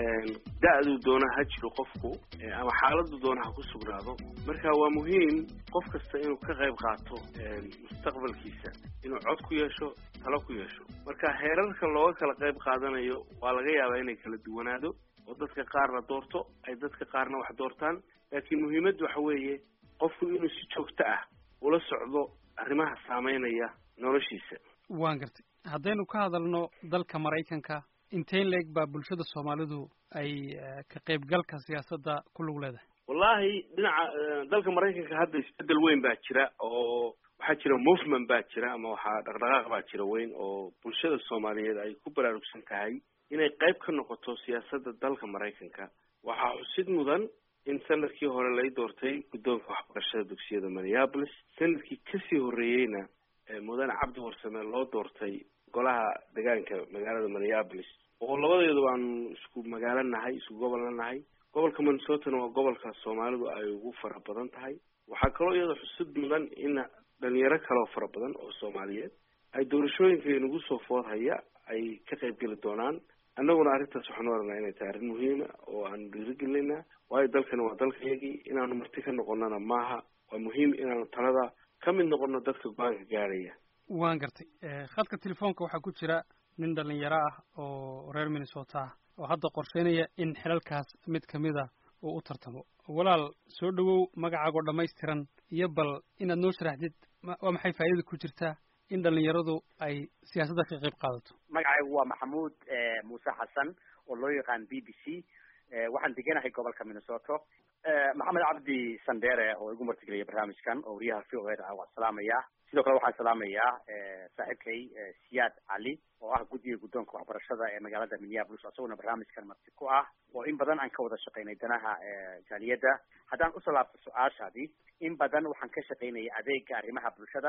da-duu doona ha jiro qofku eh, ama xaaladdu doona ha ku sugnaado marka waa muhiim qof kasta inuu ka qayb qaato eh, mustaqbalkiisa inuu cod ku yeesho talo ku yeesho marka heerarka looga kala qayb qaadanayo waa laga yaabaa inay kala duwanaado oo dadka qaarna doorto ay dadka qaarna wax doortaan laakiin muhiimaddu waxa weeye qofku inuu si joogto ah ula socdo arrimaha saameynaya noloshiisa waan gartay haddaynu ka hadalno dalka maraykanka inteyn leeg baa bulshada soomaalidu ay eh, ka qaybgalka siyaasadda ku lug leedahay wallaahi dhinaca eh, dalka maraykanka hadda isbedel weyn baa jira oo waxaa jira movement baa jira ama waxaa dhaqdhaqaaq baa jira weyn oo bulshada soomaaliyeed ay ku baraarugsan tahay inay qayb ka noqoto siyaasadda dalka maraykanka waxaa xusid mudan in sanadkii hore lay doortay guddoonka waxbarashada dugsiyada minneapolis sanadkii kasii horreeyeyna eh, mudane cabdi warsame loo doortay golaha deegaanka magaalada minneapolis oo labadeedu aanu isku magaalo nahay isku gobolna nahay gobolka minnesotana waa gobolka soomaalidu ay ugu fara badan tahay waxaa kaloo iyada xusid mudan in dhalinyaro kaloo fara badan oo soomaaliyeed ay doorashooyinka inagu soo food haya ay ka qayb geli doonaan annaguna arrintaas waxaanu oranaa inay tahay arrin muhiima oo aanu dhiirigelinaa waayo dalkani waa dalkayagii inaanu marti ka noqonana maaha waa muhiim inaanu talada ka mid noqono dadka go-aanka gaaraya waan gartay Eh, khadka telefoonka waxaa ku jira nin dhalinyaro ah oo reer minnesota ah oo hadda qorsheynaya in xilalkaas mid kamid a uu u tartamo walaal soo dhowow magacaagoo dhammaystiran iyo bal inaad noo sharaxdid ma- waa maxay faa'iidada ku jirta in dhalinyaradu ay siyaasadda ka qayb qaadato magacaygu waa maxamuud eh, muuse xasan oo loo yaqaan b b c Eh, waxaan deganahay gobolka minnesota Eh, maxamed cabdi sandere oo igu martigeliyay barnaamijkan oo wariyaha v o a ah waan salaamayaa sidoo kale waxaan salaamayaa eh, saaxiibkay eh, siyaad cali oo ah guddiga guddoonka waxbarashada ee magaalada minneapolis isaguna barnaamijkan marti ku ah oo in badan aan ka wada shaqaynay danaha eh, jaaliyadda haddaan usoo laabto su-aashaadii in badan waxaan ka shaqaynayay adeega arrimaha bulshada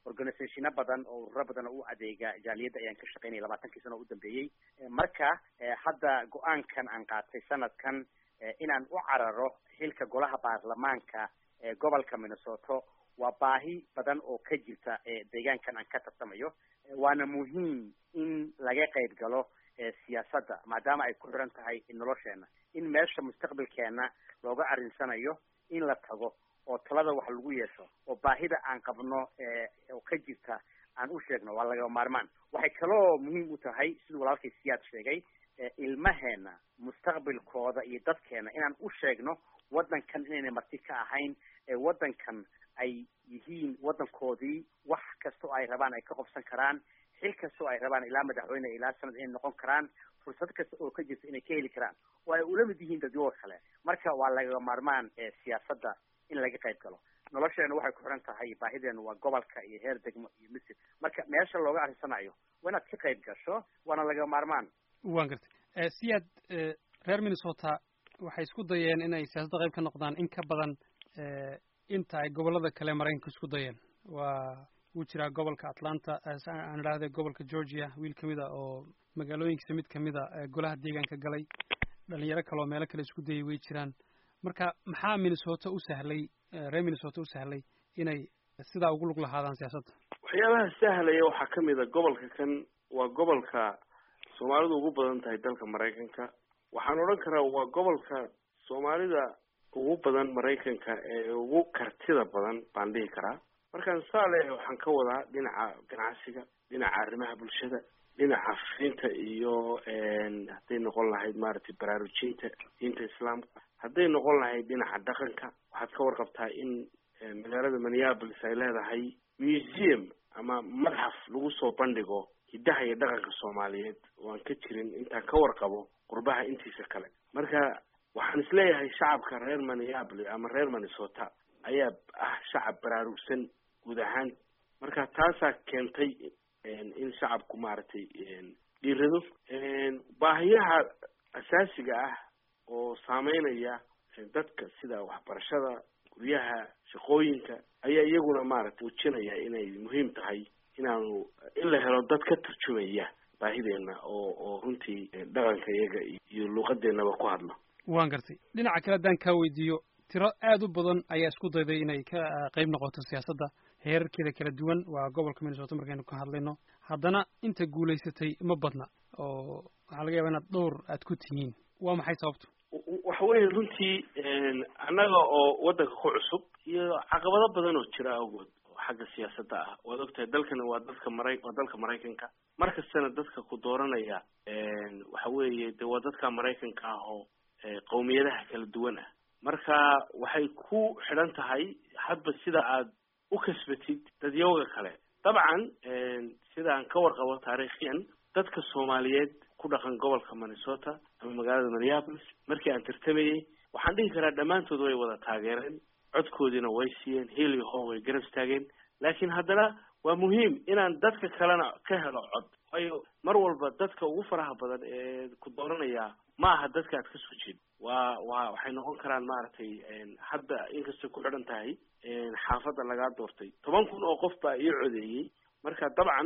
organisationo badan oo ururo badan oo u adeega jaaliyadda ayaan ka shaqaynaya labaatankii sano u dambeeyey marka hadda go-aankan aan qaatay sanadkan inaan u cararo xilka golaha baarlamaanka ee gobolka minnesota waa baahi badan oo ka jirta deegaankan aan ka tartamayo waana muhiim in laga qayb galo siyaasadda maadaama ay ku xiran tahay nolosheena in meesha mustaqbalkeena looga arrinsanayo in la tago oo talada wax lagu yeesho oo baahida aan qabno oo ka jirta aan u sheegno waa laga maarmaan waxay kaloo muhiim u tahay siduu walaalkay siyaad sheegay ilmaheena mustaqbalkooda iyo dadkeena inaan u sheegno waddankan inayna marti ka ahayn ee waddankan ay yihiin waddankoodii wax kasta oo ay rabaan ay ka qobsan karaan xil kasta oo ay rabaan ilaa madaxweyne ilaa sanad inay noqon karaan fursad kasta oo ka jirta inay ka heli karaan oo ay ula mid yihiin dadyoga kale marka waa laga maarmaan siyaasadda in laga qayb galo nolosheena waxay ku xiran tahay baahideenu waa gobolka iyo heer degmo iyo misir marka meesha looga arrisanayo waa inaad ka qayb gasho waana laga maarmaan waan gartay siyaad reer minnesota waxay isku dayeen inay siyaasadda qayb ka noqdaan in ka badan inta ay gobollada kale maraykanka isku dayeen waa wuu jiraa gobolka atlanta aan idhaahday gobolka georgia wiil kamid a oo magaalooyinkiisa mid kamid a golaha deegaanka galay dhalinyaro kale oo meelo kale isku dayay way jiraan marka maxaa minnesota u sahlay reer minnesota u sahlay inay sidaa ugu lug lahaadaan siyaasadda waxyaabaha sahlaya waxaa kamid a gobolka kan waa gobolka soomaalidu ugu badan tahay dalka maraykanka waxaan odhan karaa waa gobolka soomaalida ugu badan maraykanka ee ugu kartida badan baan dhihi karaa markaan saa leeyahay waxaan ka wadaa dhinaca ganacsiga dhinaca arrimaha bulshada dhinaca fiinta iyo hadday noqon lahayd maaragtay baraarujinta diinta islaamka hadday noqon lahayd dhinaca dhaqanka waxaad ka warqabtaa in magaalada minneapolis ay leedahay museum ama madxaf lagu soo bandhigo hiddaha iyo dhaqanka soomaaliyeed oo aan ka jirin intaan ka warqabo qurbaha intiisa kale marka waxaan isleeyahay shacabka reer minneapolis ama reer minnesota ayaa ah shacab baraarugsan guud ahaan marka taasaa keentay in shacabku maaragtay dhiirado baahiyaha asaasiga ah oo saameynaya dadka sida waxbarashada guryaha shaqooyinka ayaa iyaguna maaragtay muujinaya inay muhiim tahay inaanu in la helo dad ka turjumaya baahideena oo oo runtii dhaqanka iyaga iyo luuqadeennaba ku hadlo waan gartay dhinaca kale haddaan kaa weydiiyo tiro aada u badan ayaa isku dayday inay ka qayb noqoto siyaasadda heerarkeeda kala duwan waa gobolka minnesota markaynu ka hadlayno haddana inta guulaysatay ma badna oo waxaa laga yaaba inaad dhowr aad ku tihiin waa maxay sababtu waxa weeye runtii annaga oo waddanka ku cusub iyo caqabado badan oo jira awgood oo xagga siyaasadda ah waad ogtahay dalkani waa dadka mara waa dalka maraykanka mar kastana dadka ku dooranaya waxa weeye de waa dadka maraykanka ah oo qowmiyadaha kala duwan ah marka waxay ku xidhan tahay hadba sida aad u kasbatid dadyawga kale dabcan sidaan ka warqabo taariikhiyan dadka soomaaliyeed ku dhaqan gobolka minnesota ama magaalada minneapolis markii aan tartamayey waxaan dhihi karaa dhammaantood way wada taageereen codkoodiina way siiyeen hiil iyo hoo way garab istaageen laakiin haddana waa muhiim inaan dadka kalena ka helo cod waayo mar walba dadka ugu faraha badan ee ku dooranaya ma aha dadka aad ka soo jeed waa waa waxay noqon karaan maaragtay hadda inkastay ku xidhan tahay xaafadda lagaa doortay toban kun oo qof baa ii codeeyey marka dabcan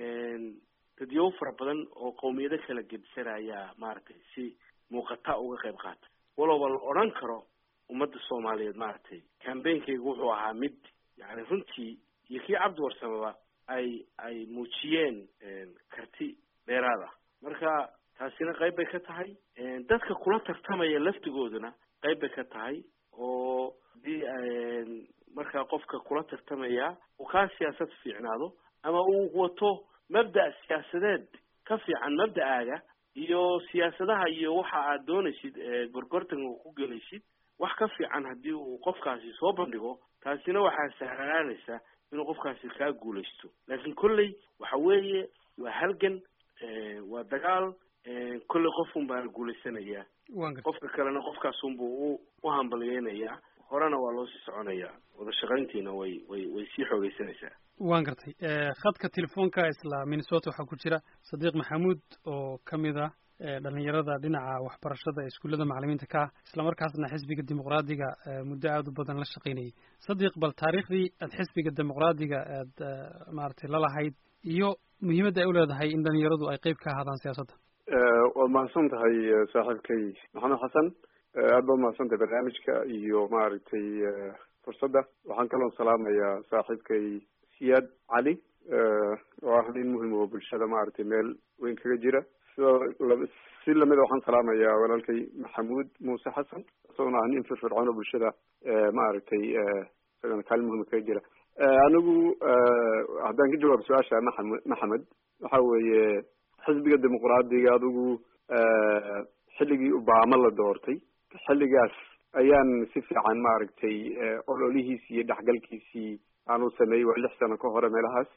dadyow fara badan oo qowmiyado kala gedisanaya maaragtay si muuqata uga qayb qaata walowba la odhan karo ummadda soomaaliyeed maaragtay cambainkaygu wuxuu ahaa mid yani runtii iyo kii cabdi warsamaba ay ay muujiyeen karti dheeraad ah marka taasina qayb bay ka tahay dadka kula tartamaya laftigooduna qayb bay ka tahay oo hadii markaa qofka kula tartamaya uu kaa siyaasad fiicnaado ama uu wato mabda' siyaasadeed ka fiican mabda'aaga iyo siyaasadaha iyo waxa aad doonaysid gorgortanka ku gelaysid wax ka fiican haddii uu qofkaasi soo bandhigo taasina waxaa sahlanaanaysa inuu qofkaasi kaa guulaysto laakiin kolley waxa weeye waa halgan waa dagaal kolley qofun baa la guulaysanayaa qofka kalena qofkaasunbuu u u hambalyeynayaa horena waa loo sii soconayaa wada shaqayntiina way way way sii xoogeysanaysaa waan gartay khadka telefoonka isla minnesota waxaa ku jira sadiiq maxamuud oo ka mid ah dhalinyarada dhinaca waxbarashada ee iskuullada macalimiinta ka ah islamarkaasna xisbiga dimuqraadiga muddo aada u badan la shaqaynayay sadiq bal taariikhdii aad xisbiga dimuqraadiga aad maaragtay lalahayd iyo muhiimadda ay u leedahay in dhalinyaradu ay qeyb ka ahaadaan siyaasadda waad mahadsan tahay saaxiibkay maxamed xasan aad baad mahadsan tahay barnaamijka iyo maaragtay fursadda waxaan kaloo salaamayaa saaxiibkay siyaad cali oo ah nin muhim oo bulshada maaragtay meel weyn kaga jira sidoo si lamida waxaan salaamayaa walaalkay maxamuud muuse xasan isagona ah nin firfircoon oo bulshada maaragtay isagana kaalin muhima kaga jira anigu haddaan ka jawaabo su-aasha maxamed maxamed waxa weeye xisbiga dimuqraadiga adigu xilligii obama la doortay xilligaas ayaan si fiican maaragtay ololihiisii iyo dhexgalkiisii aan u sameeyey waa lix sano ka hore meelahaas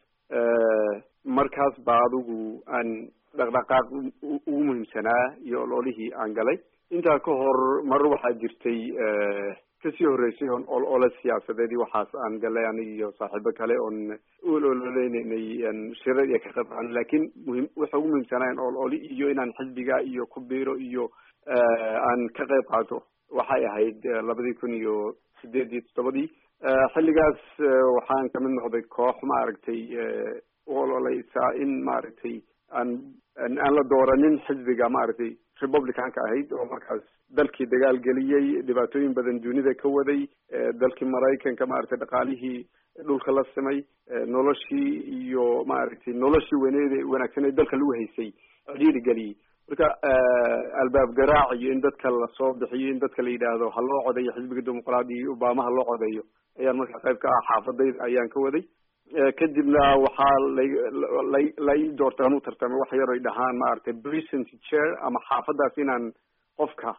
markaas ba adigu aan dhaqdhaqaaq ugu muhiimsanaa iyo ololihii aan galay intaa ka hor mar waxaa jirtay kasii horreysay on ol ole siyaasadeed iyo waxaas aan galay aniga iyo saaxiibo kale oon u ololeynay shirar iyo ka qabcan laakiin muhim waxa ugu muhiimsanaa ol oli iyo inaan xisbiga iyo ku biiro iyo aan ka qayb qaato waxay ahayd labadii kun iyo sideed iyo toddobadii xilligaas waxaan kamid noqday koox maaragtay u ololeysaa in maaragtay aan aan la dooranin xisbiga maaragtay republicanka ahayd oo markaas dalkii dagaal geliyey dhibaatooyin badan dunida ka waday dalkii maraykanka maaragtay dhaqaalihii dhulka la simay noloshii iyo maaragtay noloshii weyneed wanaagsaneed dalka lagu haysay cidhiiri geliyey marka albaab garaac iyo in dadka lasoo bixiyo in dadka la yidhaahdo ha loo codeeyo xisbiga dimuqraadiga iyo obama ha loo codeeyo ayaan marka qayb ka ah xaafadayda ayaan ka waday kadibna waxaa la la ii doortay aan u tartamay wax yar ay dhahaan maaragtay present chair ama xaafadaas inaan qofka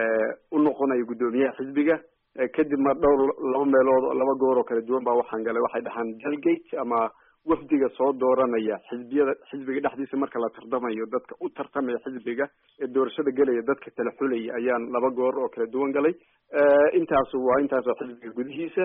u noqonayo guddoomiyaha xisbiga kadibna dhowr laba meelood laba goor oo kala duwan baa waxaan galay waxay dhahaan delegate ama wafdiga soo dooranaya xisbiyada xisbiga dhexdiisa marka la tartamayo dadka u tartamaya xisbiga ee doorashada gelaya dadka kala xulaya ayaan laba goor oo kala duwan galay intaasu waa intaasoo xisbiga gudihiisa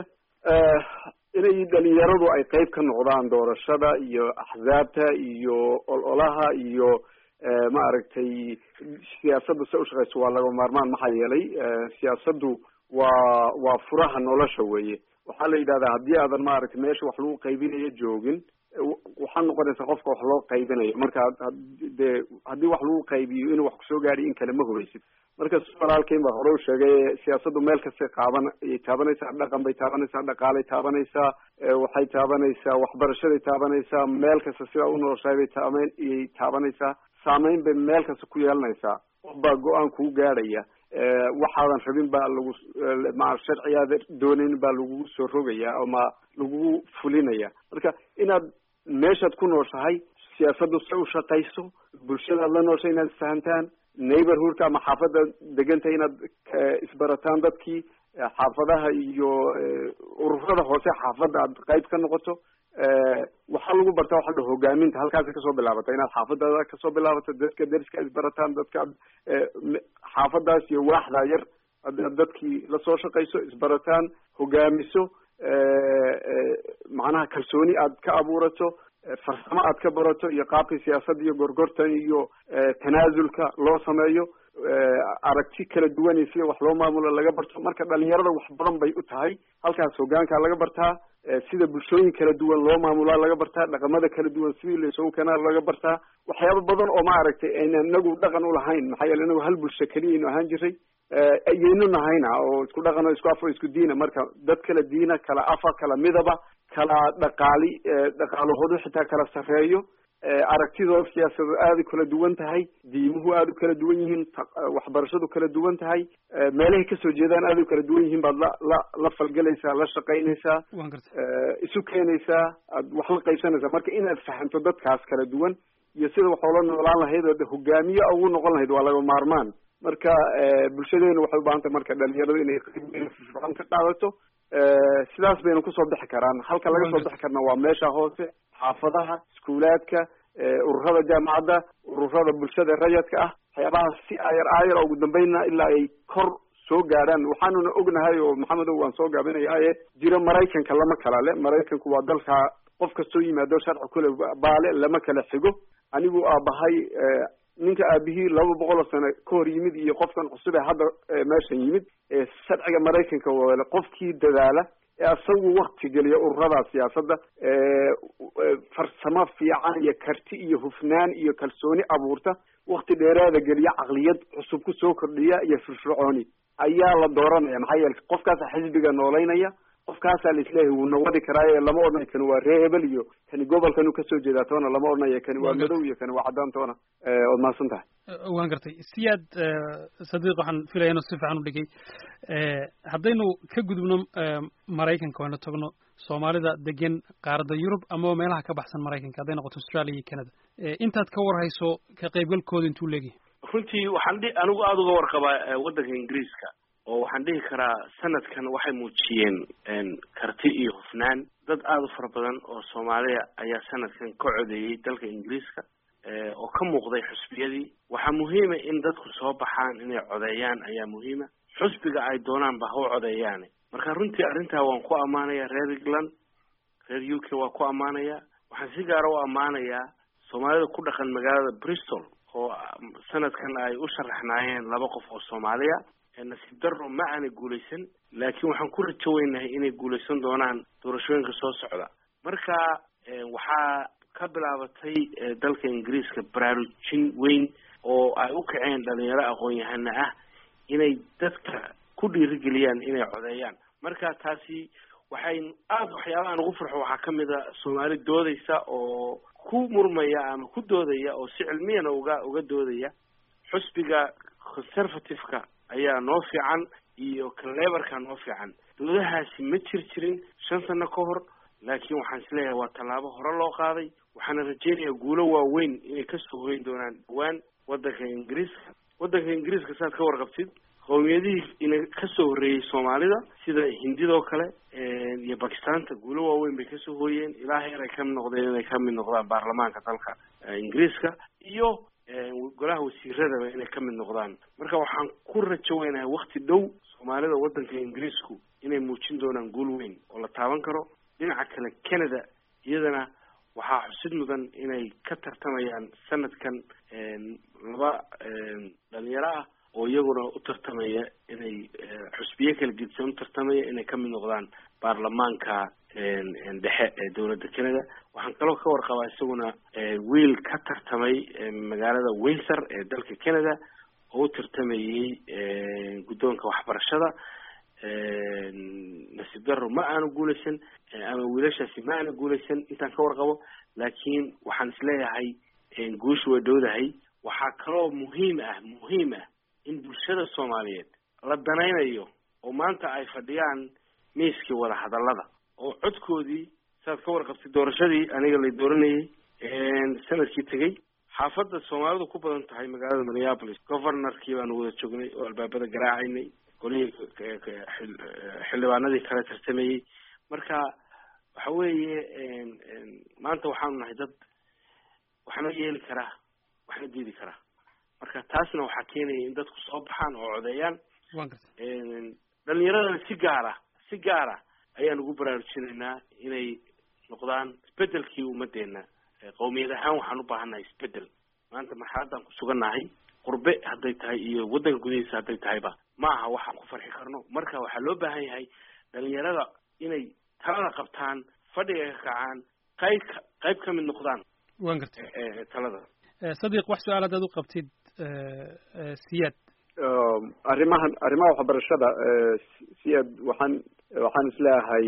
inay dhalinyaradu ay qayb ka noqdaan doorashada iyo axzaabta iyo ololaha iyo maaragtay siyaasadda se ushaqeyso waa laga maarmaan maxaa yeelay siyaasaddu waa waa furaha nolosha weeye waxaa la yidhahdaa haddii aadan maaragtay meesha wax lagu qaybinayo joogin waxaa noqonaysa qofka wax loo qaybinayo marka dee haddii wax lagu qaybiyo inuu wax kusoo gaadhiyo in kale ma hubaysid marka si walaalkeyn baa hore u sheegay siyaasaddu meel kastay qaaban ayay taabanaysaa dhaqan bay taabanaysaa dhaqaalay taabanaysaa waxay taabanaysaa waxbarashaday taabanaysaa meel kasta sidaa u noloshahay bay taameyn iyay taabanaysaa saameyn bay meel kasta ku yeelanaysaa qof baa go-aan kuu gaadhaya waxaadan rabin baa lagu ma sharcigaada doonayn baa lagugu soo rogaya ama lagugu fulinaya marka inaad meeshaad ku nooshahay siyaasaddu se u shaqayso bulshadaad la nooshay inaad isfahantaan neighborhoodka ama xaafadda degantay inaad isbarataan dadkii xaafadaha iyo ururada hoose xaafadda aad qayb ka noqoto waxaa lagu bartaa waxa la hogaaminta halkaasa kasoo bilaabata inaad xaafadada kasoo bilaabato dadka deriska isbarataan dadka xaafadaas iyo waaxdaa yar ad dadkii lasoo shaqayso isbarataan hogaamiso macnaha kalsooni aad ka abuurato farsamo aad ka barato iyo qaabka siyaasadda iyo gorgortan iyo tanaasulka loo sameeyo aragti kala duwan iyo sida wax loo maamulo laga barto marka dhalinyarada wax badan bay u tahay halkaas hogaankaa laga bartaa sida bulshooyin kala duwan loo maamulaa laga bartaa dhaqamada kala duwan sidii laysugu keenaa laga bartaa waxyaaba badan oo maaragtay ayna inagu dhaqan ulahayn maxaa yeele inagu hal bulsho keliya aynu ahaan jiray ayaynu nahayna oo isku dhaqan oo isku af oo isku diina marka dad kala diina kala afa kala midaba kala dhaqaali dhaqaalahoodu xitaa kala sarreeyo aragtidooda siyaasadood aada kala duwan tahay diimuhu aada u kala duwan yihiin waxbarashadu kala duwan tahay meelahay kasoo jeedaan aada u kala duwan yihiin baad la la la falgelaysaa la shaqaynaysaa isu keenaysaa aad wax la qaybsanaysaa marka inaad fahamto dadkaas kala duwan iyo sida wax oola noolaan lahayd oo hogaamiye ugu noqon lahayd waa laga maarmaan marka bulshadeenu waxay u baahan tahay marka dhalinyaradu inay firfircoon ka qaadato sidaas baynu kusoo bixi karaan halka laga soo bixi karna waa meesha hoose xaafadaha iskuulaadka ururada jaamacadda ururada bulshada rayadka ah waxyaabahaas si ayar aayar ugu dambeynna ilaa ay kor soo gaadhaan waxaanuna ognahay oo maxamedow waan soo gaabinayaaye jiro maraykanka lama kala le maraykanku waa dalka qof kastoo yimaado sharci kule baale lama kala xigo anigu aabahay ninka aabihii laba boqol oo sano ka hor yimid iyo qofkan cusub ee hadda meeshan yimid sharciga maraykanka wale qofkii dadaala ee asagu wakti geliya ururada siyaasadda farsamo fiican iyo karti iyo hufnaan iyo kalsooni abuurta wakti dheeraada geliya caqliyad cusub ku soo kordhiya iyo firfircooni ayaa la dooranaya maxaa yeele qofkaasa xisbiga noolaynaya qofkaasaa laisleeyahay wuu nawadi karaaye lama odhanayo kani waa ree hebel iyo kani gobolkan uu kasoo jeedaa toona lama odhanayo kani waa madow iyo kani waa caddaan toona waad mahadsan tahay waan gartay siyaad sadiiq waxaan filaya inuu si fiican u dhigay haddaynu ka gudubno maraykanka waynu tagno soomaalida degan qaaradda yurub ama meelaha ka baxsan maraykanka hadday noqoto australia iyo canada intaad ka warhayso ka qaybgalkooda intuu leegyahay runtii waxaan dhi anigu aada uga warqabaa waddanka ingiriiska oo waxaan dhihi karaa sanadkan waxay muujiyeen karti iyo hufnaan dad aada u fara badan oo soomaaliya ayaa sanadkan ka codeeyey dalka ingiriiska oo ka muuqday xusbiyadii waxaa muhiima in dadku soo baxaan inay codeeyaan ayaa muhiima xusbiga ay doonaanba ha u codeeyaane marka runtii arrintaa waan ku ammaanaya reer england reer u k waa ku ammaanaya waxaan si gaara u ammaanayaa soomaalida ku dhaqan magaalada bristol oo sanadkan ay u sharaxnaayeen laba qof oo soomaaliya nasiib daro ma aanay guulaysan laakiin waxaan ku rajo weynahay inay guulaysan doonaan doorashooyinka soo socda marka waxaa ka bilaabatay dalka ingiriiska baraarujin weyn oo ay u kaceen dhalinyaro aqoon-yahana ah inay dadka ku dhiirigeliyaan inay codeeyaan marka taasi waxay aada waxyaabahan ugu farxo waxaa kamid a soomaali doodaysa oo ku murmaya ama ku doodaya oo si cilmiyana uga uga doodaya xusbiga conservative-ka ayaa noo fiican iyo kalebarka noo fiican doodahaasi ma jir jirin shan sano ka hor laakiin waxaan isleeyahay waa tallaabo hore loo qaaday waxaana rajeynayaa guulo waaweyn inay kasoo hoyn doonaan dhawaan waddanka ingiriiska waddanka ingiriiska saad ka warqabtid qowmiyadihii ina kasoo horreeyey soomaalida sida hindidoo kale iyo bakistaanta guulo waaweyn bay kasoo hooyeen ilaa heer ay kamid noqdeen inay kamid noqdaan baarlamaanka dalka ingiriiska iyo golaha wasiiradaba inay kamid noqdaan marka waxaan ku rajo weynahay wakti dhow soomaalida waddanka ingiriisku inay muujin doonaan guul weyn oo la taaban karo dhinaca kale canada iyadana waxaa xusid mudan inay ka tartamayaan sanadkan laba dhalinyaro ah oo iyaguna u tartamaya inay xusbiye kala gedisan u tartamaya inay kamid noqdaan baarlamaanka dhexe ee dowladda canada waxaan kaloo ka warqabaa isaguna wiil ka tartamay magaalada windsor ee dalka canada oo u tartamayey guddoonka waxbarashada nasiib daro ma aanu guulaysan ama wiilashaasi ma aanu guulaysan intaan ka warqabo laakiin waxaan isleeyahay guusha way dhowdahay waxaa kaloo muhiim ah muhiim ah in bulshada soomaaliyeed la danaynayo oo maanta ay fadhiyaan miiskii wada hadallada oo codkoodii saad ka warqabtay doorashadii aniga la dooranayay sanadkii tegey xaafadda soomaalidu ku badan tahay magaalada minneapolis governorkii baanu wada joognay oo albaabada garaacaynay golihii xildhibaanadii kale tartamayey marka waxa weeye maanta waxaanu nahay dad waxna yeeli karaa waxna diidi karaa marka taasna waxaa keenaya in dadku soo baxaan oo codeeyaan dhalinyaradana si gaara si gaara ayaan ugu baraarujinaynaa inay noqdaan isbedelkii ummadeena qowmiyad ahaan waxaan u baahannahay isbedel maanta marxaladan ku sugannahay qurbe hadday tahay iyo waddanka gudihiisa hadday tahayba ma aha waxaan ku farxi karno marka waxaa loo baahan yahay dhalinyarada inay talada qabtaan fadhiga ka kacaan qayb ka qayb ka mid noqdaan waan gartay talada sadiq wax su-aal haddaad u qabtid siyaad arrimahan arrimaha waxbarashada siyaad waxaan waxaan isleeyahay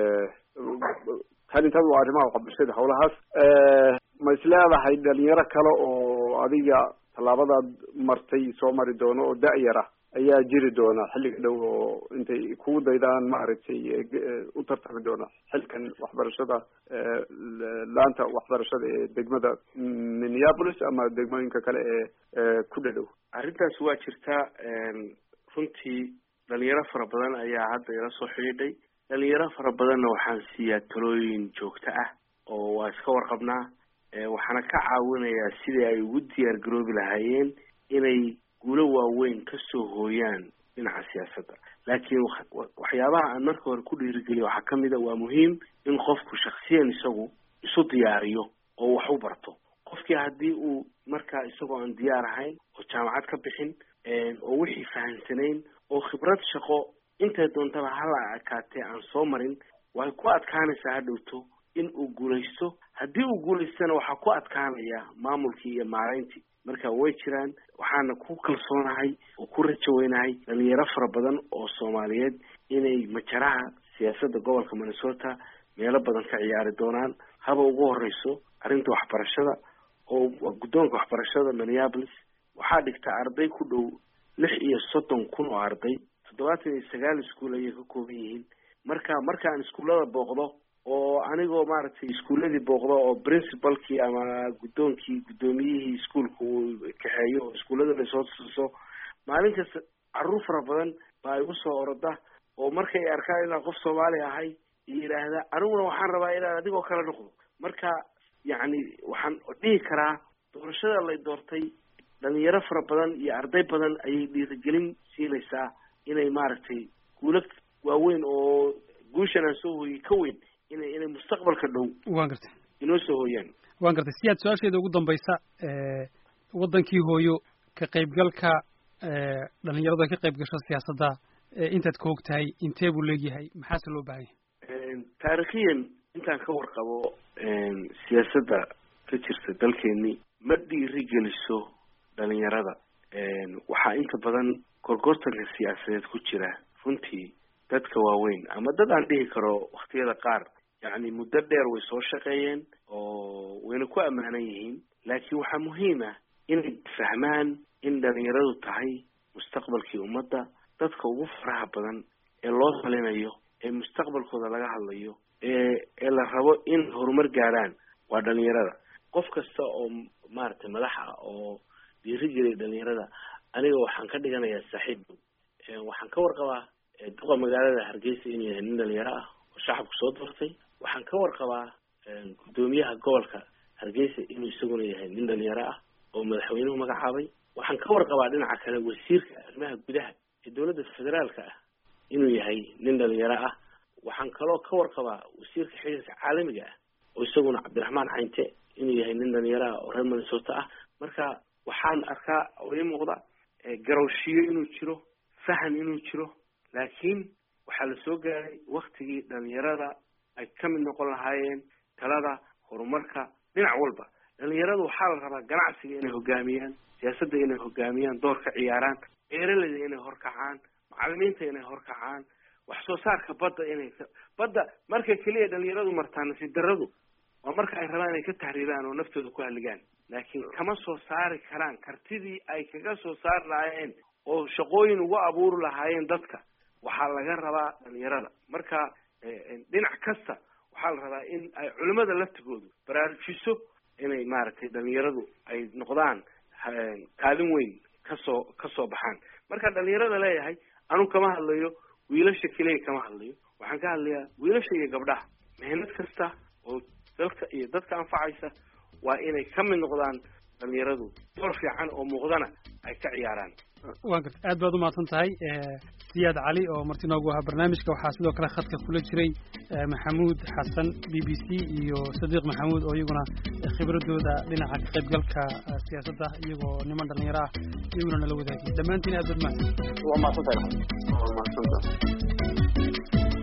talintada waa arrimaha waxbarashada howlahaas ma isleedahay dhalinyaro kale oo adiga tallaabadaad martay soo mari doono oo da-yar ah ayaa jiri doona xilliga dhow oo intay kugu daydaan maaragtay u tartami doona xilkan waxbarashada laanta waxbarashada ee degmada minneapolis ama degmooyinka kale ee ku dhadhow arrintaas waa jirtaa runtii dhalinyaro fara badan ayaa hadda ila soo xidhiidhay dhalinyaro fara badanna waxaan siiyaa talooyin joogto ah oo waa iska warqabnaa waxaana ka caawinayaa sidii ay ugu diyaar garoobi lahaayeen inay guulo waaweyn kasoo hooyaan dhinaca siyaasadda laakiin waxyaabaha aan marka hore ku dhiirigeliyo waxaa kamid a waa muhiim in qofku shaksiyan isagu isu diyaariyo oo wax u barto qof qofkii haddii uu markaa isagoo aan diyaar ahayn oo jaamacad ka bixin oo wixii fahamsanayn oo khibrad shaqo intay doontaba hala ekaatee aan soo marin way ku adkaanaysaa hadhowto in uu guulaysto haddii uu guulaystana waxaa ku adkaanaya maamulkii iyo maarayntii marka way jiraan waxaana ku kalsoonahay oo ku rajo weynahay dhalinyaro fara badan oo soomaaliyeed inay majaraha siyaasadda gobolka minnesota meelo badan ka ciyaari doonaan haba ugu horeyso arrinta waxbarashada oo guddoonka waxbarashada minneapolis waxaa dhigta arday ku dhow lix iyo soddon kun oo arday toddobaatan iyo sagaal iskuol ayay ka kooban yihiin marka markaan iskuullada booqdo oo anigoo maaragtay iskuulladii booqdo oo principalkii ama guddoonkii guddoomiyihii iskuolka uu kaxeeyo oo iskuullada lasoo tuso maalin kasta carruur fara badan baa igu soo oroda oo markay arkaan inaan qof soomaali ahay yidhaahda aniguna waxaan rabaa inaan adigoo kale noqdo marka yacni waxaan dhihi karaa doorashada lay doortay dhalinyaro fara badan iyo arday badan ayay dhiirigelin siinaysaa inay maaragtay guulo waaweyn oo guushan aan soo hooyey ka weyn inay inay mustaqbalka dhow waan gartay inoo soo hooyaan waan gartay si aad su-aasheeda ugu dambaysa waddankii hooyo ka qaybgalka dhalinyaradu ay ka qayb gasho siyaasadda intaad ka og tahay intee buu leegyahay maxaase loo baahan yahay taarikhiyan intaan ka warqabo siyaasadda ka jirta dalkeeni ma dhiiri geliso dhalinyarada waxaa inta badan gorgortanka siyaasadeed ku jira runtii dadka waaweyn ama dad aan dhihi karo waktiyada qaar yacni muddo dheer way soo shaqeeyeen oo wayna ku ammaanan yihiin laakiin waxaa muhiim ah inay fahmaan in dhalinyaradu tahay mustaqbalkii ummadda dadka ugu faraha badan ee loo talinayo ee mustaqbalkooda laga hadlayo ee ee la rabo in horumar gaadhaan waa dhalinyarada qof kasta oo maaragtay madax ah oo dhiiri geliya dhalinyarada aniga waxaan ka dhiganayaa saaxiib dhow waxaan ka warqabaa duqa magaalada hargeysa inuu yahay nin dhalinyaro ah oo shacabku soo doortay waxaan ka warqabaa guddoomiyaha gobolka hargeysa inuu isaguna yahay nin dhalinyaro ah oo madaxweynuhu magacaabay waxaan ka warqabaa dhinaca kale wasiirka arrimaha gudaha ee dowladda federaalka ah inuu yahay nin dhalinyaro ah waxaan kaloo ka warqabaa wasiirka xiriirka caalamiga ah oo isaguna cabdiraxmaan caynte inuu yahay nin dhalinyaro ah oo reer minnesota ah marka waxaan arkaa oo ii muuqda garowshiyo inuu jiro fahan inuu jiro laakiin waxaa la soo gaaray waktigii dhalinyarada ay ka mid noqon lahaayeen talada horumarka dhinac walba dhalinyaradu waxaa la rabaa ganacsiga inay hogaamiyaan siyaasadda inay hogaamiyaan door ka ciyaaraan beeraleyda inay horkacaan macalimiinta inay horkacaan wax soo saarka badda inay badda marka keliya dhalinyaradu martaan nasiib darradu waa marka ay rabaan inay ka tahriibaan oo naftooda ku halligaan laakiin kama soo saari karaan kartidii ay kaga soo saari lahaayeen oo shaqooyin ugu abuuri lahaayeen dadka waxaa laga rabaa dhalinyarada marka dhinac kasta waxaa la rabaa in ay culimada laftigoodu baraarujiso inay maaragtay dhalinyaradu ay noqdaan kaalin weyn kasoo kasoo baxaan marka dhalinyarada leeyahay anu kama hadlayo wiilasha keliya kama hadlayo waxaan ka hadlayaa wiilasha iyo gabdhaha mehnad kasta oo dalka iyo dadka anfacaysa waa inay ka mid noqdaan dhalinyaradu door fiican oo muuqdana ay ka ciyaaraan waan garta aad baad umahadsan tahay siyaad cali oo marti noogu ahaa barnaamijka waxaa sidoo kale khadka kula jiray maxamuud xasan b b c iyo sadiiq maxamuud oo iyaguna khibradooda dhinaca ka qaybgalka siyaasadda iyagoo niman dhalinyaro ah iyaguna nala wadaagay dhammaantiin aad baad mahadsan waa mahadsantahay waa mahadsantahay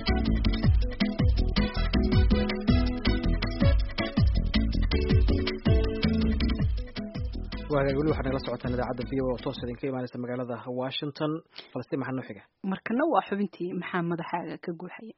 waagaag weli waxaad nagala socotaan idaacadda v o oo toos idinka imaanaysa magaalada washington falastiin maxaa noo xiga markana waa xubintii maxaa madaxaaga ka guuxaya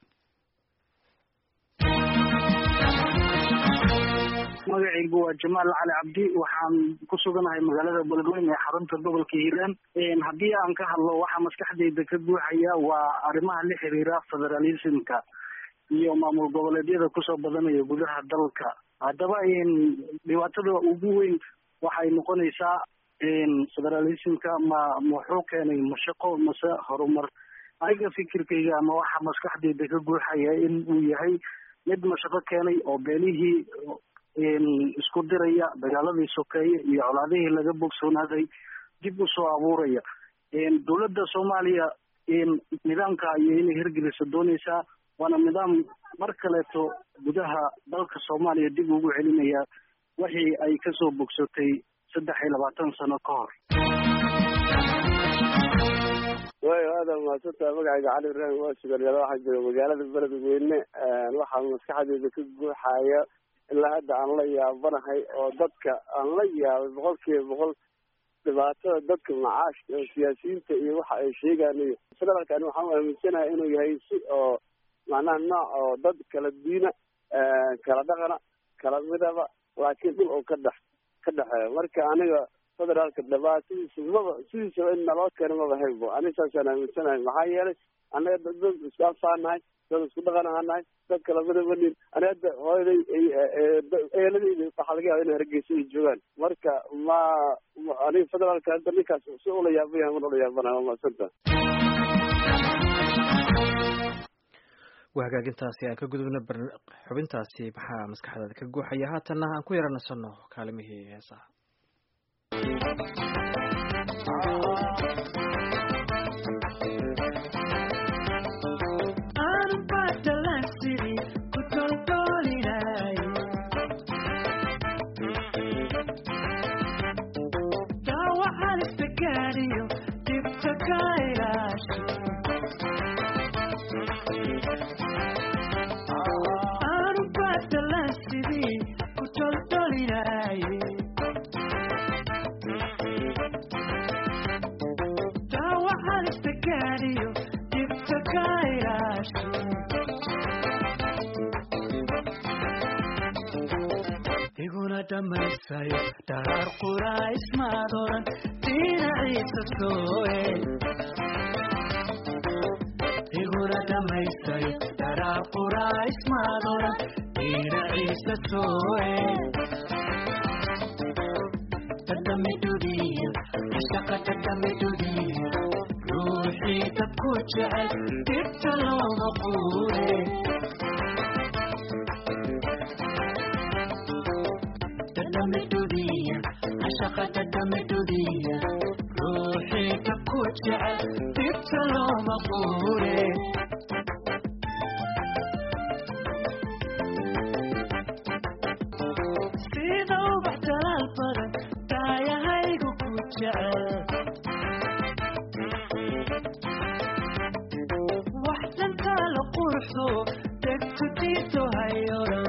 magacaygu waa jamaal cali cabdi waxaan ku suganahay magaalada beledweyne ee xarunta gobolka hiiraan haddii aan ka hadlo waxaa maskaxdayda ka guuxaya waa arrimaha la xiriira federalismka iyo maamul goboleedyada kusoo badanaya gudaha dalka haddaba dhibaatada ugu weyn waxay noqonaysaa federalismka ma muxuu keenay mashaqo mase horumar aniga fikirkayga ama waxa maskaxdayda ka guuxaya in uu yahay mid mashaqo keenay oo beenihii isku diraya dagaaladii sokeeye iyo colaadihii laga bogsoonaaday dib usoo abuuraya dowladda soomaaliya nidaamka ayay inay hirgelisa dooneysaa waana nidaam mar kaleeto gudaha dalka soomaaliya dib ugu celinaya wixii ay kasoo bogsatay saddex iyo labaatan sano ka hor waayo aada mahadsantaha magacayga cali ibraahim waa sugalyada waxaa jooga magaalada beledweyne waxaa maskaxdeeda ka guuxaya ilaa hadda aan la yaabanahay oo dadka aan la yaabay boqol kiiba boqol dhibaatada dadka macaashka oo siyaasiyiinta iyo waxa ay sheegaan iyo federaalkani waxaan aaminsanahay inuu yahay si oo macnaha nooc oo dad kala diina kala dhaqana kala midaba laakiin dhul oo ka dhex ka dhexeeyo marka aniga federaalka dhibaatadiisa maba sidiisaba in naloo keeno maba haybo aniga saasaan aaminsanahay maxaa yeelay anaga dad dad isku anfaanahay dad isku dhaqan ahaanahay dad kala midabanin aniga hadda hooyaday eeladeyda waxaa laga yaaba inay hargeysa ay joogaan marka ma aniga federaalka hadda ninkaas si ula yaabaya man ula yaabanahay waa mahadsanta waa hagaagintaasi aan ka gudubna xubintaasi maxaa maskaxdaada ka guuxaya haatanna aan ku yara nasanno kaalimihii heesaha dhamaysayo dharaar qurays maadoran dhinaciisa sooe iguna dhamaysayo dharaar qurays maadoran dhinaciisa sooe dadamidudiya ashaqa dadamidudiya ruuxii dadku jecel dhibta looma quure dadamidudiya ashaqa dadamidudiya ruuxii dadku jecel dhibta looma quure sida ubax dalaal badan daayahaygu ku jecel wax dhantaala qurxo degtu diito hayoran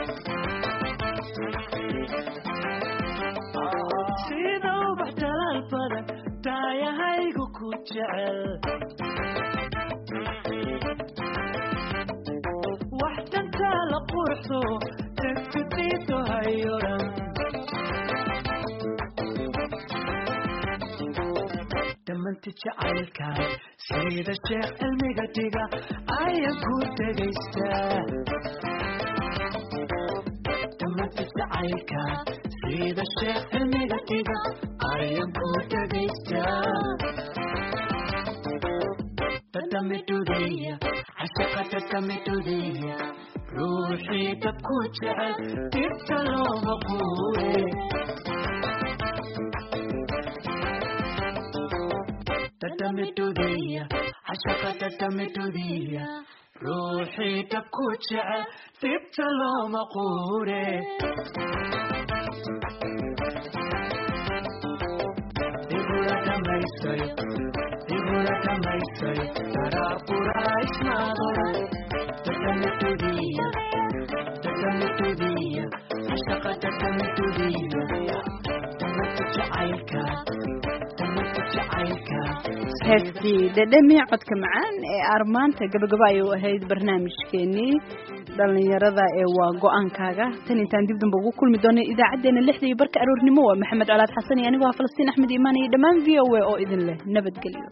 sida ubax dalaal badan daayahaygu ku jecel wax dhantaala qurxo degtu diito hayoran dhamanti jacaylkan sida sheekh cilmiga dhiga ayan ku dhegaystaa dhamanti jacaylkan sida sheekh cilmiga dhiga ayan ku dhegaystaa dadamidudiya cashaqa dadamidudiya ruuxii dadku jecel dhibta looma quure dadamidudiya cashaqa dadamidudiya ruuxii dadku jecel dhibta looma quure igula dhamaysayo igula dhamaysayo daraa qurays maadoran dadamidudiya dadamidudiya cashaqa dadamidudiya damata jacaylka damata jacaylka heestii dhedhemi codka macaan ee armaanta gabagaba ayuu ahayd barnaamijkeenii dhalinyarada ee waa go-aankaaga tan intaan dib damba ugu kulmi doono idaacaddeenna lixda iyo barka aroornimo waa maxamed colaad xasan iyo anigoo ah falastiin axmed iimaan iyo dhammaan v o a oo idin leh nabadgelyo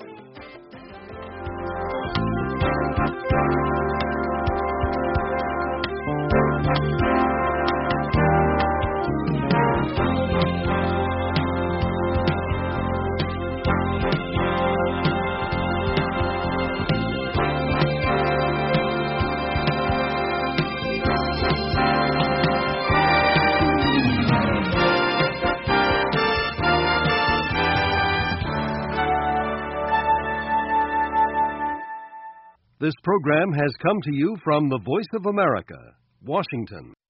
This program has come to you from the Voice of America, Washington.